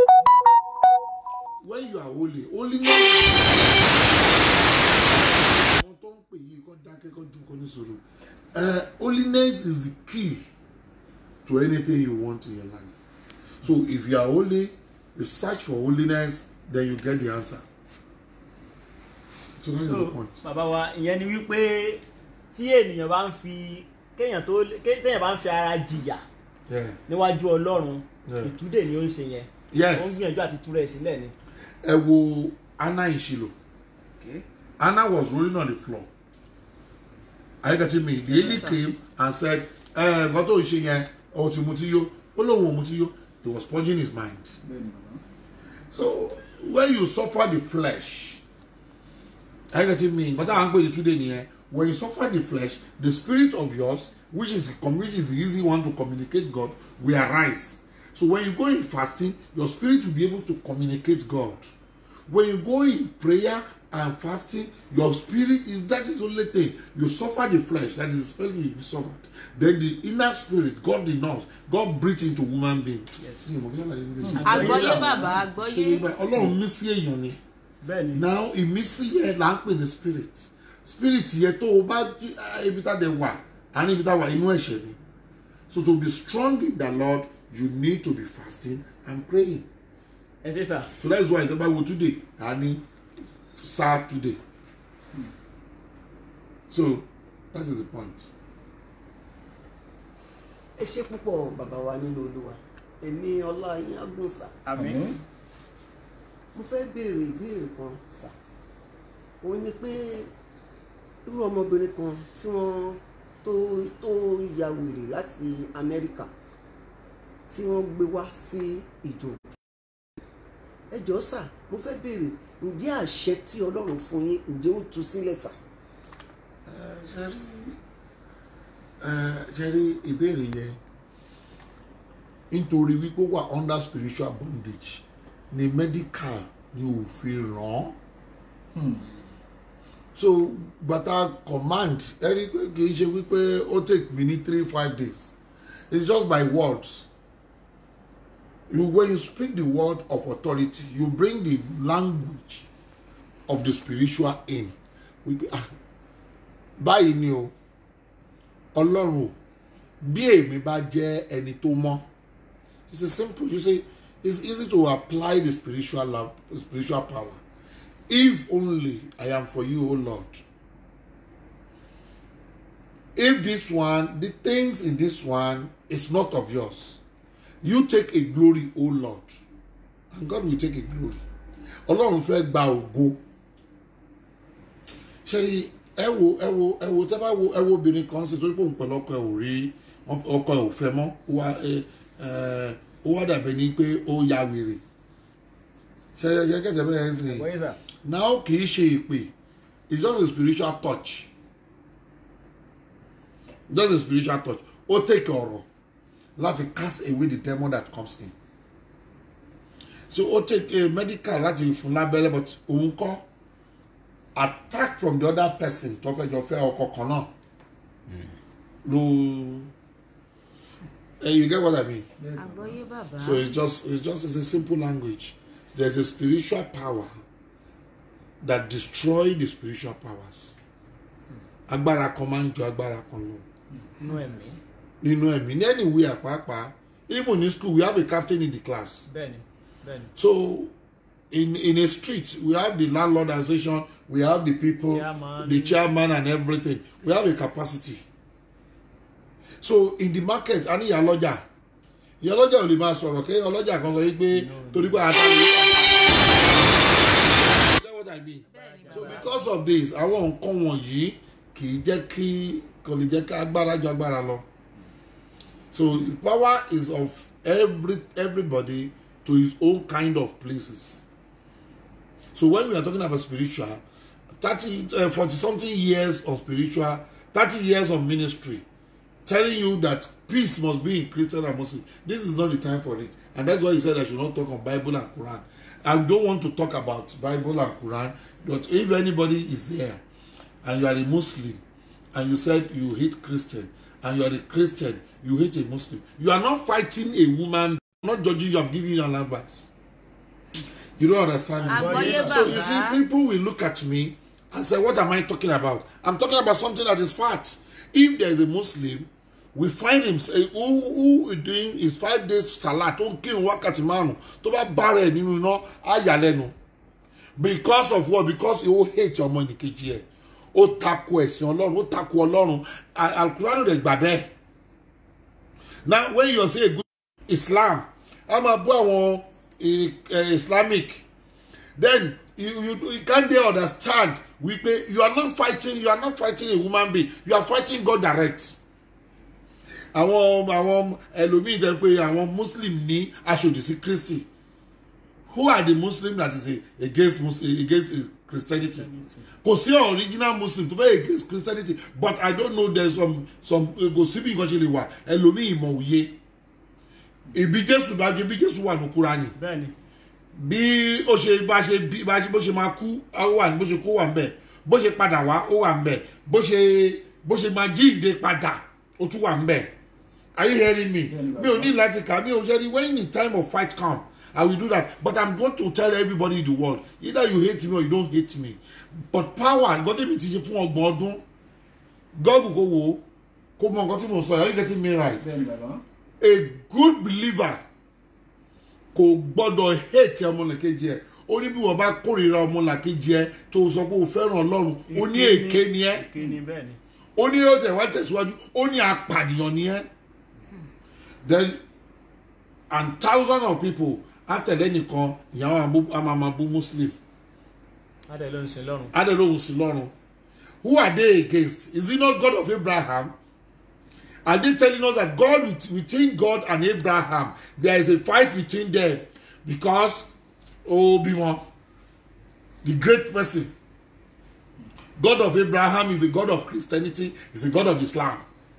when you are holy holiness àwọn tó ń pè yìí kọ́ dákẹ́ kọ́ ju kọ́ ní sùúrù Uh, holiness is the key to anything you want in your life so if you are holy you search for holiness then you get the answer so that is the so point. bàbá wa ìyẹn ni wípé tí ènìyàn bá ń fi kéèyàn tó ké- téèyàn bá ń fi ara jìyà Yeah. níwájú ọlọ́run Yeah. ìtúdè ni ó ń ṣe yẹn Yes. ó ń gbìyànjú àti túrẹ̀ ẹ̀ sílẹ̀ ni. ẹ wo anna in Shiloh anna was rolling on the floor are you getting me the lady came and said ẹ nǹkan tó ń ṣe yẹn ọ ti mutí yó ó lóun ò mutí yó he was purging his mind bẹ́ẹ̀ni bàbá. so when you suffer the flesh are you getting me nǹkan táwọn ń pè ní túnde nìyẹn when you suffer the flesh the spirit of yours which is which is the easy one to communicate God will arise so when you go in fasting your spirit will be able to communicate God when you go in prayer and fasting your spirit is that is the only thing you suffer the flesh that is the spirit will be suffered then the inner spirit God in us God breathe into human being. Yes. Mi ò mọ̀ bí wọ́n láyé nílé àgbọ́yé bàbá àgbọ́yé ṣe nígbà ọlọ́run mí sí èèyàn ni bẹ́ẹ̀ ni now ìmísí yẹn là ń pè ní spirit spirit yẹn tó o bá jí- ah, ibi tá a dẹ̀ wà á ní ibi tá a wà inú ẹ̀ṣẹ̀ ni so to be strong in the Lord you need to be fasting and praying ẹ ṣe sà so that is why ìjọba wo today a ní sáà today so that is the point ẹ ṣe púpọ̀ bàbá wa nínú olúwa èmi ọlá yín agùnsà àmín mo fẹ́ béèrè ìbéèrè kan sà òun ni pé irú ọmọbìnrin kan tí wọ́n tó tó ya wèrè láti amẹ́ríkà tí wọ́n gbé wá sí ìjọ ẹ jọ̀ọ́ sà mo fẹ́ béèrè ǹjẹ́ àṣẹ tí ọlọ́run fún yín ǹjẹ́ ó tú sílẹ̀ sà. ṣe rí ṣe rí ìbéèrè yẹn nítorí wípé ó wà under spiritual bondage ni medical ni ò fi ràn án so bàtà command ẹ rí i pé kì í ṣe wípé ó take me ní three five days it's just by words you when you speak the word of authority you bring the language of the spiritual in wípé ah báyìí ni o ọlọ́run o bí èmi bá jẹ́ ẹni tó mọ́ it's a simple you say it's easy to apply the spiritual love the spiritual power if only I am for you o Lord if this one the things in this one is not of yours you take a glory o Lord and God will take a glory ọlọ́run fẹ́ gba ògo ṣe rí ẹ wo ẹ wo ẹ wo tẹ́ bá wo ẹ wo obìnrin kan sí torí pé òun pẹ̀lú ọkọ ẹ ò rí ọkọ ẹ ò fẹ́ mọ́ ó wá ẹ ẹ ó wá dàbẹ̀ ní pé ó ya wèrè ṣe ṣe kẹ̀kẹ́ bẹ́ẹ̀ ń sìn wọ́n sà now kì í ṣe ìpè it's just a spiritual touch just a spiritual touch ó take ọ̀rọ̀ láti cast away the demon that comes in so ó take a medical láti fún lábẹ́rẹ́ but òun kọ́ attack from the other person tó fẹ́ jọ fẹ́ ọkọ kan náà ló eh, you get what I mean àgbọ́yé bàbá so it's just it's just it's a simple language there's a spiritual power that destroy the spiritual powers agbára kan máa ń ju agbára kan lọ nú ẹ̀mí nínú ẹ̀mí ní anywhere pàápàá even in school we have a captain in the class bẹ́ẹ̀ni bẹ́ẹ̀ni so in in a street we have the landlord association we have the people Chairman. the chairman and everything we have a capacity so in the market a ní ìyálọ́jà ìyálọ́jà ò lè máa sọ̀rọ̀ kí ọlọ́jà kan sọ yí pé torí pé àtàlẹ́ you get what I mean so because of this àwọn nǹkan wọ̀nyí kì í jẹ́ kí kò lè jẹ́ ká agbára ju agbára lọ so the power is of every everybody to his own kind of places so when we are talking about spiritual thirty uh, forty something years of spiritual thirty years of ministry telling you that peace must be in Christian and Muslim this is not the time for it and that's why he said I should not talk on Bible and Quran I don't want to talk about Bible and Quran but if anybody is there and you are a Muslim and you said you hate Christian and you are a Christian you hate a Muslim you are not fighting a woman I'm not judging you I'm giving you an advice you don't understand me àgbọ́yé so you see bàbá people will look at me and say what am I talking about I'm talking about something that is fact if there is a Muslim we find him say who who is doing his five days salat tó ń kírun wákàtí márùn tó bá bára ẹ nínú iná á yà lẹ́nu because of what because he ó hate ọmọ nìkejì ẹ ó takò ẹ̀sìn ọlọ́run ó takò ọlọ́run alukuranu rẹ̀ gbà bẹ́ẹ̀ now when you say a good Islam a máa bú àwọn eh, eh, Islamic then you you you can't dey understand wípé you are not fighting you are not fighting a human being you are fighting God direct àwọn àwọn ẹlòmíì jẹ́ pé àwọn muslim ní aṣòdì sí christy who are the muslim that is a, against muslim against a christianity kò sí original muslim tó fẹ́ against christianity but i don't know there some some kò sí bí nǹkan ṣe lè wà ẹlòmíì ìmọ̀ òye ìbí jésù bá jẹ bí jésù wà ní kúránì bẹ́ẹ̀ni bí ó ṣe bá ṣe bí bá ṣe bó ṣe máa kú ó wà ní bó ṣe kú wà ń bẹ bó ṣe padà wá ó wà ń bẹ bó ṣe bó ṣe máa jíǹde padà ó tún wà ń bẹ are you hearing me mi ò ní láti kà mi ò ṣe rí when the time of fight come i will do that but i'm going to tell everybody in the world either you hate me or you don't hate me but power nǹkan tí mi ti ṣe fún ọgbọ̀n ọdún gọ́ọ̀bù kò wò ó kó mọ nǹkan tí mo sọ are you getting me right bẹ́ẹ̀ ni bàbá a good believer kò gbọ́dọ̀ hate ọmọlàkejì ẹ̀ ó ní bí wọ́n bá kórìíra ọmọlàkejì ẹ̀ tó sọ pé o fẹ́ràn ọlọ́run ó ní èké ni ẹ́ èké ni bẹ́ẹ̀ni ó ní ó tẹ̀ wá tẹ̀síwájú ó ní apànìyàn ni ẹ́ then and thousands of people àtẹ̀lé nìkan ìyàwó àmàmàbú muslim adé ló ń sin lọ́run. adélóhùn sí lọ́run who are they against is it not God of Abraham are they telling us that God with- between God and Abraham there is a fight between them because Obi-Wan the great person God of Abraham is a God of Christianity is a God of Islam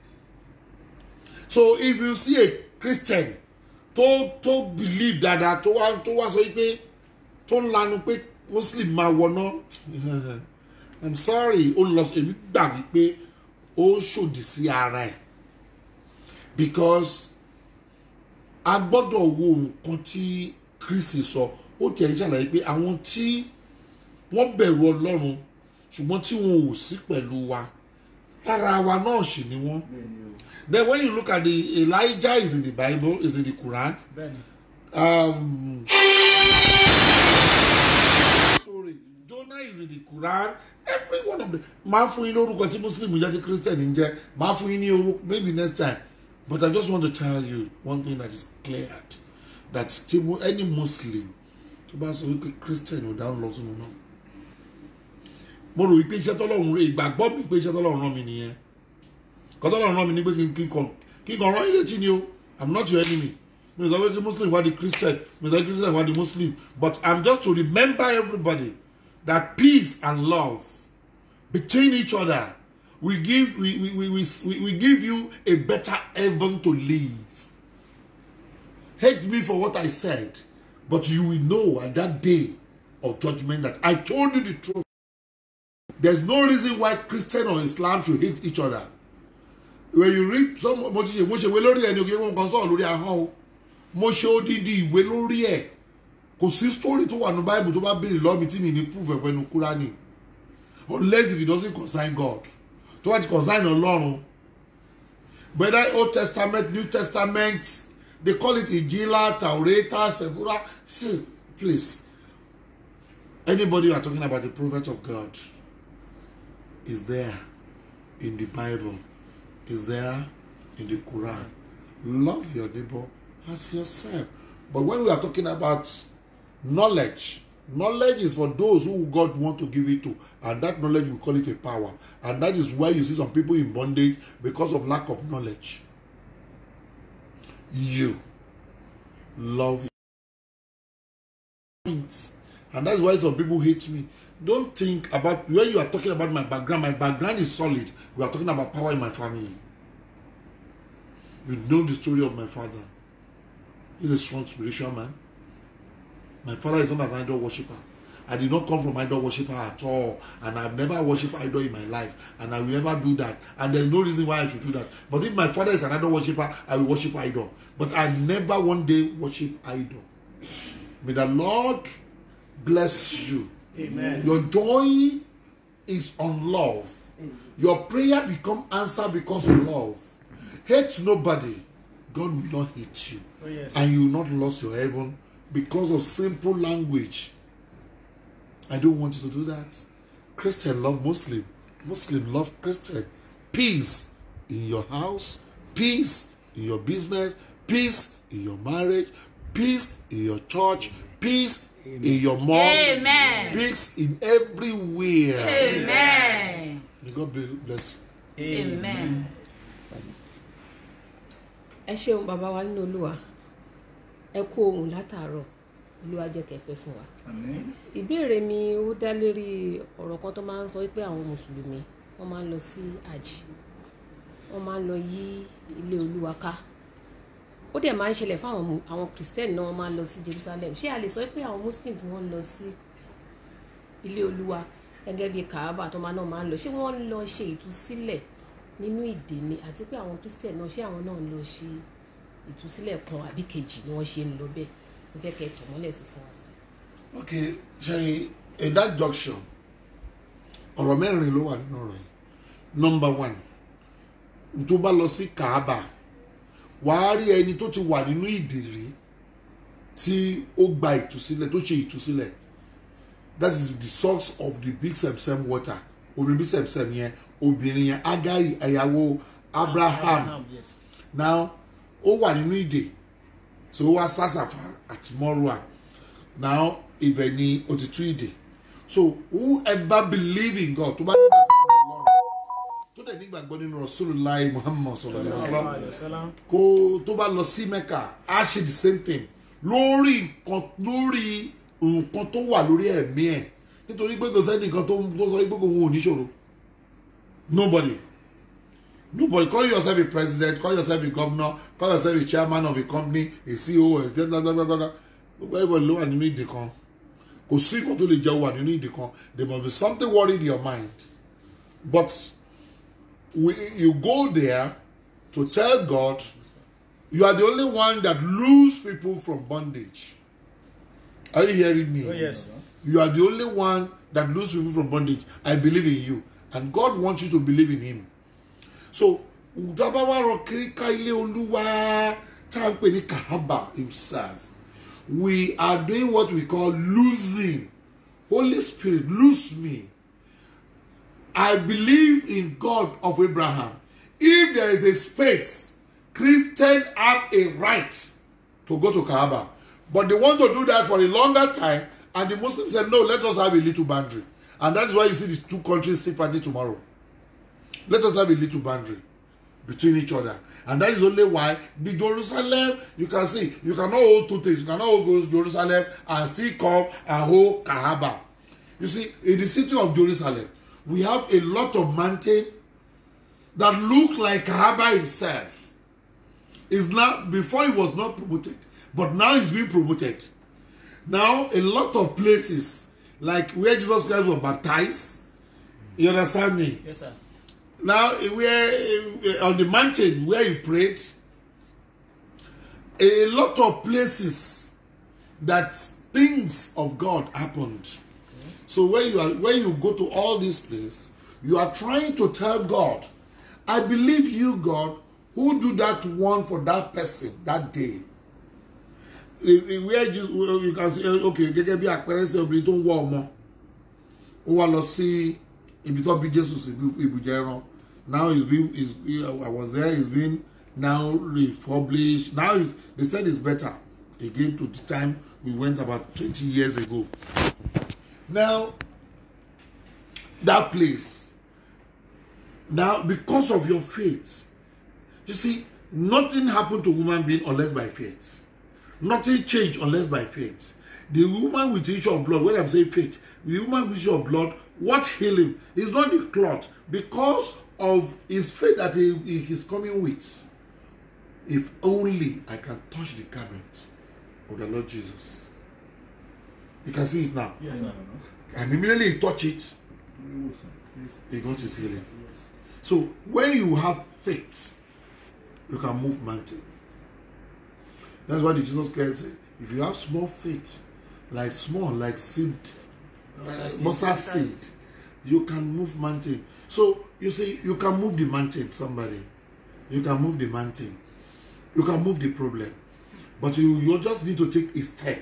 so if you see a Christian tó tó believe dada tó wá tó wá sọ pé tó ń lanu pé muslim máa wọná i'm sorry ó lọ èmi gbà wípé ó ṣòdì sí ara ẹ̀ because a gbọ́dọ̀ wo nǹkan tí kristi sọ ó tiẹ̀ ń ṣàlàyé pé àwọn tí wọ́n bẹ̀rù ọlọ́run ṣùgbọ́n tí wọn ò sí pẹ̀lú wa lára wa náà sì ni wọ́n then when you look at the elijah is in the bible is in the quran bẹ́ẹ̀ni. um, sorry jonah is in the quran every one of them máa fún yín lórúkọ tí muslim jẹ́ tí christian ń jẹ́ máa fún yín ní orúkọ maybe next time but i just want to tell you one thing that is clear that tí mo- any muslim tó bá sọ wípé christian ò dáhùn lọ sínú náà mo rò wípé iṣẹ́ tọ́lọ́run rẹ̀ ìgbàgbọ́ mi pé iṣẹ́ tọ́lọ́run rán mi nìyẹn kọ́tọ́lọ́run rán mi ní pé kí n kí n kàn kí n kàn rán ilé tí ni o i'm not your enemy mi ò sọ pé kí muslim wá di christian mi ò sọ pé kí christian wá di muslim but i'm just to remember everybody that peace and love between each other will give we we we we, we, we give you a better heaven to live hate me for what i said but you will know at that day of judgment that i told you the truth there's no reason why christian or islam should hate each other when you read some mo ti ṣe mo ṣe ìwé lórí ẹ ní oge wọn kan sọ̀rọ̀ lórí ahọ́n o mo ṣe odidi ìwé lórí ẹ kò sí story tó wà ní bible tó bá béèrè lọ́ọ́ mi tí mi ní proof ẹ̀fọ́ ẹnu kúránì unless if it doesn't concern god tó bá ti concern ọlọ́run whether old testament new testament they call it ijila taurata sebura see please anybody you are talking about the prophet of god is there in the bible is there in the Quran. Love your neighbor as yourself. But when we are talking about knowledge, knowledge is for those who God want to give it to, and that knowledge we call it a power. And that is why you see some people in bondage because of lack of knowledge. You love point. And that's why some people hate me. Don't think about when you are talking about my background. My background is solid. We are talking about power in my family. You know the story of my father. He's a strong spiritual man. My father is not an idol worshiper. I did not come from idol worshiper at all, and I've never worshipped idol in my life, and I will never do that. And there's no reason why I should do that. But if my father is an idol worshiper, I will worship idol. But I never one day worship idol. May the Lord bless you. amen. Your joy is on love. Your prayer become answer because of love. Hate nobody. God will not hate you. Oh, yes. And you will not lose your heaven because of simple language. I don't want you to do that. Christian love Muslim. Muslim love Christian. Peace in your house. Peace in your business. Peace in your marriage. Peace in your church. Peace in your mosque. Amen. Peace in everywhere. amen May God be- bless you. amen. ẹ ṣeun bàbá wa nínú olúwa ẹ kú ohun látàárọ̀ olúwa jẹ́ kẹ́ pẹ́ fún wa àmín ìbéèrè mi ó dá lérí ọ̀rọ̀ kan tó máa ń sọ pé àwọn mùsùlùmí wọ́n máa ń lọ sí àjì wọ́n máa ń lọ yí ilé olúwa ká ó dẹ̀ máa ń ṣẹlẹ̀ fún àwọn mu- àwọn kìrìsìtẹ́nì náà wọ́n máa ń lọ sí jerusalem ṣé a lè sọ pé àwọn muslim tí wọ́n ń lọ sí ilé olúwa gẹ́gẹ́ bí kaaba tó máa náà máa ń lọ ṣé wọ́n ń lọ ṣe ìtúsílẹ̀ nínú ìdè ni àti pé àwọn kìrìsìtẹ́nì náà ṣé àwọn náà ń lọ ṣe ìtúsílẹ̀ kan àbí kejì ni wọ́n ṣe ń lọ bẹ́ẹ̀ mo fẹ́ kẹ́ ẹ tọ̀ mọ́lẹ̀ sí fún wa sí. okay sẹ́ni in that junction ọ̀rọ̀ mẹ́rin ló wà nínú ọ̀rọ̀ yìí number one tó bá lọ sí kaaba wàá rí ẹni tó ti wà nínú ìdìrí tí ó gba ìtúsílẹ̀ tó ṣe ìtúsílẹ̀ that is the source of the big semsem water omi bí semsem yẹn obìnrin yẹn agari ẹ̀yàwó abraham yes. now ó wà nínú ìdè so ó wá sásàfà àti mọ́rùà now ibẹ̀ ni ó ti tú ìdè so whoever believe in God tó bá nígbàgbọ́ nínú Ọlọ́run tó dẹ̀ nígbàgbọ́ nínú Rasulullah Muhammad sallallahu alaihi wasallam kó tó bá lọ sí Mecca á ṣe the same thing lórí nǹkan lórí nǹkan tó wà lórí ẹ̀mí ẹ̀ nítorí pé kò sẹ́ni nǹkan tó tó sọ pé kò wọ́n ò níṣòro nobody nobody call yourself a president call yourself a governor call yourself a chairman of a company a CEO a blah blah blah blah blah gbogbo everybody ló wà nínú ìdè kan kò sí nǹkan tó lè jẹ́ wà nínú ìdè kan there must be something worried in your mind but we, you go there to tell God you are the only one that lose people from bondage are you hearing me Oh, yes. you are the only one that lose people from bondage i believe in you and god wants you to believe in him so tabawa rọ kíríkà ilé olúwa tá à ń pè ní kahaba himself we are doing what we call losing holy spirit lose me i believe in god of abraham if there is a space christian have a right to go to kahaba but they want to do that for a longer time and the muslims said no let us have a little boundary and that's why you see the two countries still fighting tomorrow let us have a little boundary between each other and that is only why the jerusalem you can see you cannot hold two things you cannot hold jerusalem and still come and hold kahaba you see in the city of jerusalem we have a lot of mountain that look like kahaba himself is now before he was not promoted but now he's being promoted now a lot of places like where jesus christ was baptized you understand me Yes, sir. now eh, where eh, on the mountain where he prayed a lot of places that things of god happened so when you are when you go to all these places you are trying to tell god i believe you god who do that one for that person that day Eh, eh, where Jesus well, you can see eh, okay gẹ́gẹ́ bí àpẹẹrẹ ṣe obìnrin tó ń wọ ọmọ ó wá lọ sí ibi tó bí jésù sí ibi- ibùjẹ ẹran now he's been he's, i was there he's been now republished now he's, they said it's better again to the time we went about twenty years ago now that place now because of your faith you see nothing happen to human being unless by faith nothing change unless by faith the woman with issue of blood when i'm saying faith the woman with issue of blood what heal him is not the cloth because of his faith that he, he is coming with if only i can touch the garment of the lord jesus you can see it now Yes, sir. and immediately he touch it he got his healing so when you have faith you can move mountain that's why the jesus christ said if you have small faith like small like seed uh, mustard seed you can move mountain so you see you can move the mountain somebody you can move the mountain you can move the problem but you you just need to take a step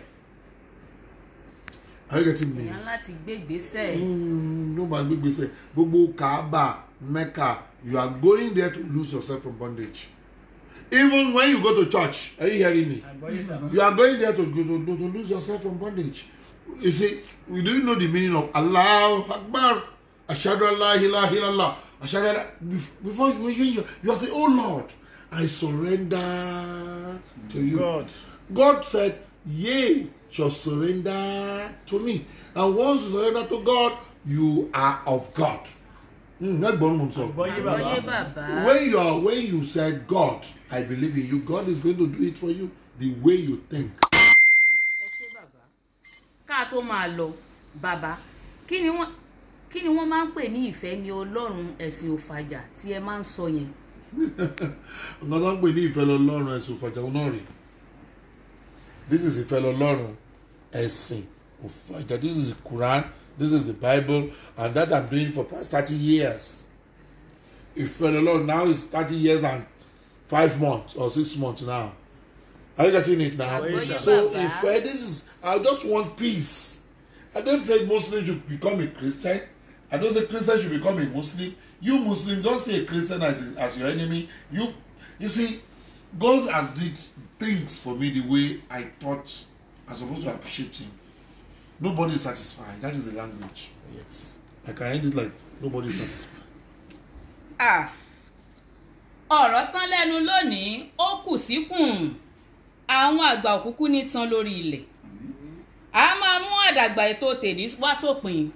are you getting me. èèyàn láti gbé ìgbésẹ̀ Mm, ló máa gbé gbèsè gbogbo kaaba mecca you are going there to lose yourself from bondage even when you go to church are you hearing me Àgbọ́yé, sir. you are going there to to, to, to lose yourself from bondage you see we do know the meaning of allah akbar ashadu allah ilaha illallah ashadu allah Bef- before you you you, you are saying oh lord i surrender to you God. God said, Yea, shall surrender to me. And once you surrender to God, you are of God. Mm, not born from so. Àgbọ́yé àgbọ́yé bàbá. bàbá When you are when you said God, I believe in you, God is going to do it for you the way you think. ẹ ṣé bàbá ká tó máa lọ bàbá kí ni wọ́n kí ni wọ́n máa ń pè ní ìfẹ́ ní ọlọ́run ẹ̀sìn òfàjà tí ẹ máa ń sọ yẹn Nǹkan tó ń pè ní ìfẹ́ lọ́lọ́run ẹ̀sìn òfàjà náà rè. This is ìfẹ́ lọ́lọ́run ẹ̀sìn òfàjà. This is the Quran. This is the Bible. And that I'm doing for past thirty years. Ìfẹ́ lọ́lọ́run now is thirty years and five months or six months now. Are you getting it now? Àgbọ́yé, sir. So Bàbá. ìfẹ́ this is I just want peace. I don't say Muslim should become a Christian. I don't say Christian should become a Muslim. You Muslim don't see a Christian as as your enemy. You you see God has did things for me the way I thought I'm supposed to appreciate him. Nobody is satisfied. That is the language. yes. I can end it like nobody is satisfied. Ah, ọ̀rọ̀ tán lẹ́nu lónìí ó kù síkùn àwọn àgbà òkúkú ní tán lórí ilẹ̀ a máa mú àdàgbà ètò tèmi wá sópin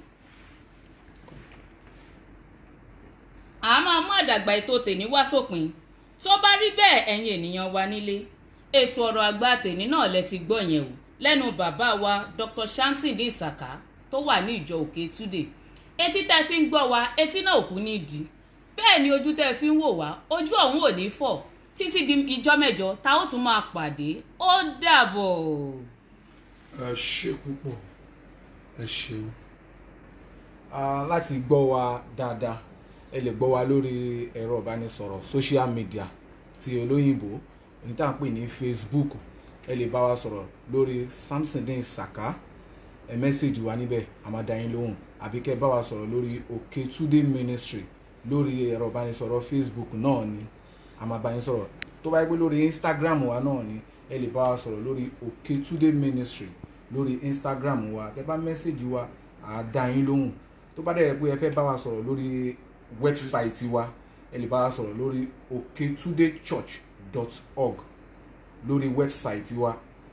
a máa mú àdàgbà ètò tèmi wá sópin tó bá rí bẹ́ẹ̀ ẹ̀yin ènìyàn wa nílé ètò ọ̀rọ̀ àgbà tèmi náà lẹ ti gbọ́ yẹn o lẹ́nu bàbá wa Dr. Shamsi ní Ìsàká tó wà ní ìjọ Òkè Túdè etí tẹ́ fi ń gbọ́ wa etí náà kú nídìí bẹ́ẹ̀ ni ojú tẹ́ fi ń wò wá ojú ọ̀hún ò ní fọ́ títí di ijọ́ mẹ́jọ tá ó tún máa pàdé ó dàbọ̀. Ẹ ṣé púpọ̀. Ẹ ṣeun. Ah, láti gbọ́ wa dáadáa ẹ lè gbọ́ wa lórí ẹ̀rọ ìbánisọ̀rọ̀ social media ti olóyìnbó èyí tá à ń pè ní Facebook ẹ lè bá wa sọ̀rọ̀ lórí Samsondeen Saka ẹ mẹ́sẹ̀gì wa níbẹ̀ a máa dá yín lóhùn àbí kẹ́ ẹ bá wa sọ̀rọ̀ lórí Òkètúndé Ministry lórí ẹ̀rọ ìbánisọ̀rọ̀ Facebook náà ni a máa bá yín sọ̀rọ̀ tó bá yẹ pé lórí Instagram wa náà ni ẹ lè bá wa sọ̀rọ̀ lórí Òkètúndé Ministry lórí Instagram wa tẹ́ bá mẹ́sẹ̀gì wa à á dá yín lóhùn tó bá dẹ̀ pé ẹ fẹ́ bá wa sọ̀rọ̀ lórí wẹ́bsáìtì wa ẹ lè bá wa sọ̀rọ̀ lórí oketudechurch.org lórí wẹ́bsáìtì wa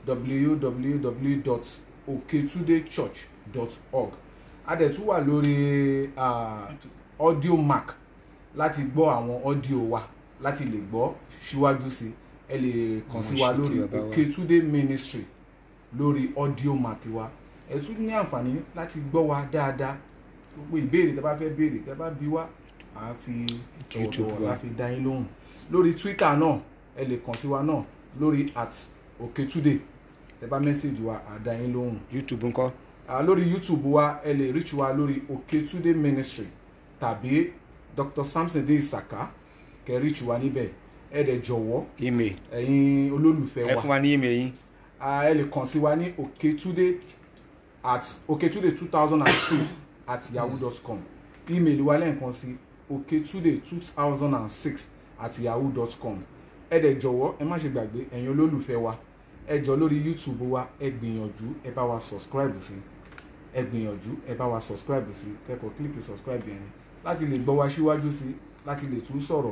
www.oketudechurch.org a dẹ̀ tún wà lórí ah, audio mark láti gbọ́ àwọn audio wa láti lè gbọ́ síwájú sí ẹ lè kàn sí wa Àwọn ṣètì lórí bàbá wa. Oketude Ministry lórí audio mark wa ẹ tún ní àǹfààní láti gbọ́ wa dáadáa gbogbo ìbéèrè tẹ́ bá fẹ́ béèrè tẹ́ bá bí wá à á fi YouTube tọ̀wọ̀tọ̀wọ̀ wa. la fi dá yín lóhùn lórí Twitter náà ẹ lè kàn sí wa náà lórí at Oketude tẹ́ bá mẹ́sàgì wa à á dá yín lóhùn youtube ńkọ́ Ah, lórí youtube wa ẹ lè reach wa lórí Oketude Ministry tàbí Dr. Samsondeen Saka kẹ́ reach wa níbẹ̀ ẹ dẹ̀ jọ̀wọ́ email ẹ̀yin olólùfẹ́ ẹ wa fún wa ní email yín Ah, ẹ lè kàn sí wa ní Oketude at Oketude two thousand and six at yahoo dot com email wa lẹ́ẹ̀kan sí Oketude two thousand and six at yahoo dot com ẹ dẹ̀ jọ̀wọ́ ẹ má ṣe gbàgbé ẹ̀yin olólùfẹ́ wa ẹ jọ lórí youtube wa ẹ gbìyànjú ẹ bá wa subscribe sí ẹ gbìyànjú ẹ bá wa subscribe sí kẹ́kọ̀ọ́ kílíkì subscribe yẹn ni láti lè gbọ́ wa síwájú sí láti lè tún sọ̀rọ̀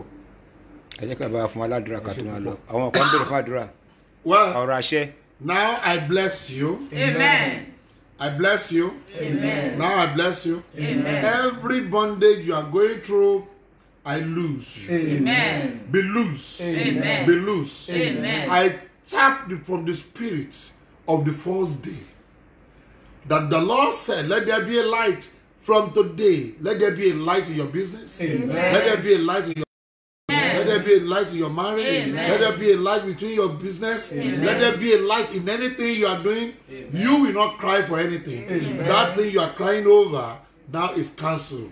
ẹ jẹ́ ká bá wa fún wa ládùúrà ká Ẹ ṣé tó máa púpọ̀. lọ àwọn kan béèrè fún àdúrà Well, ọ̀rọ̀ àṣẹ now I bless you. amen I bless you. amen Now I bless you. amen Every bondage you are going through, I lose you. amen Be loose. Amen. Be loose. Amen. I tap the, from the spirit of the first day that the Lord said, Let there be a light from today. Let there be a light in your business. Let there be a light in your let there be a light in your marriage. Amen. Let there be a light between your business. Let there be a light in anything you are doing. You will not cry for anything. That thing you are crying over now is cancelled.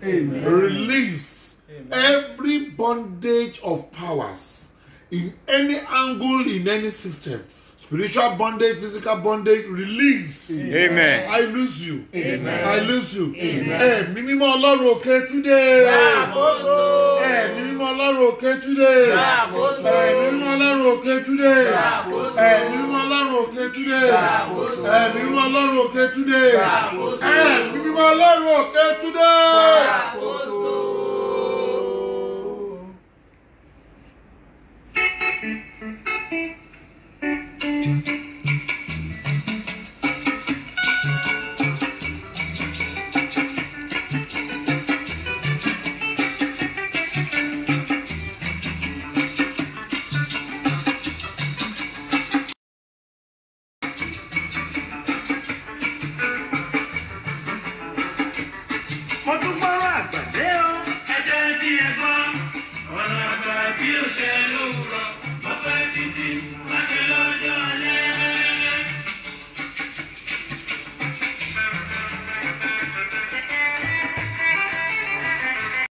Release every bondage of powers in any angle, in any system. Spiritual bondage, physical bondage, release. amen I lose you. I lose you. Ẹ̀mí mímọ́ Ọlọ́run òkè túdé. Ẹ̀mí mímọ́ Ọlọ́run òkè túdé. Ẹ̀mí mímọ́ Ọlọ́run òkè túdé. Ẹ̀mí mímọ́ Ọlọ́run òkè túdé. Ẹ̀mí mímọ́ Ọlọ́run òkè túdé. Ẹ̀mí mímọ́ Ọlọ́run òkè túdé.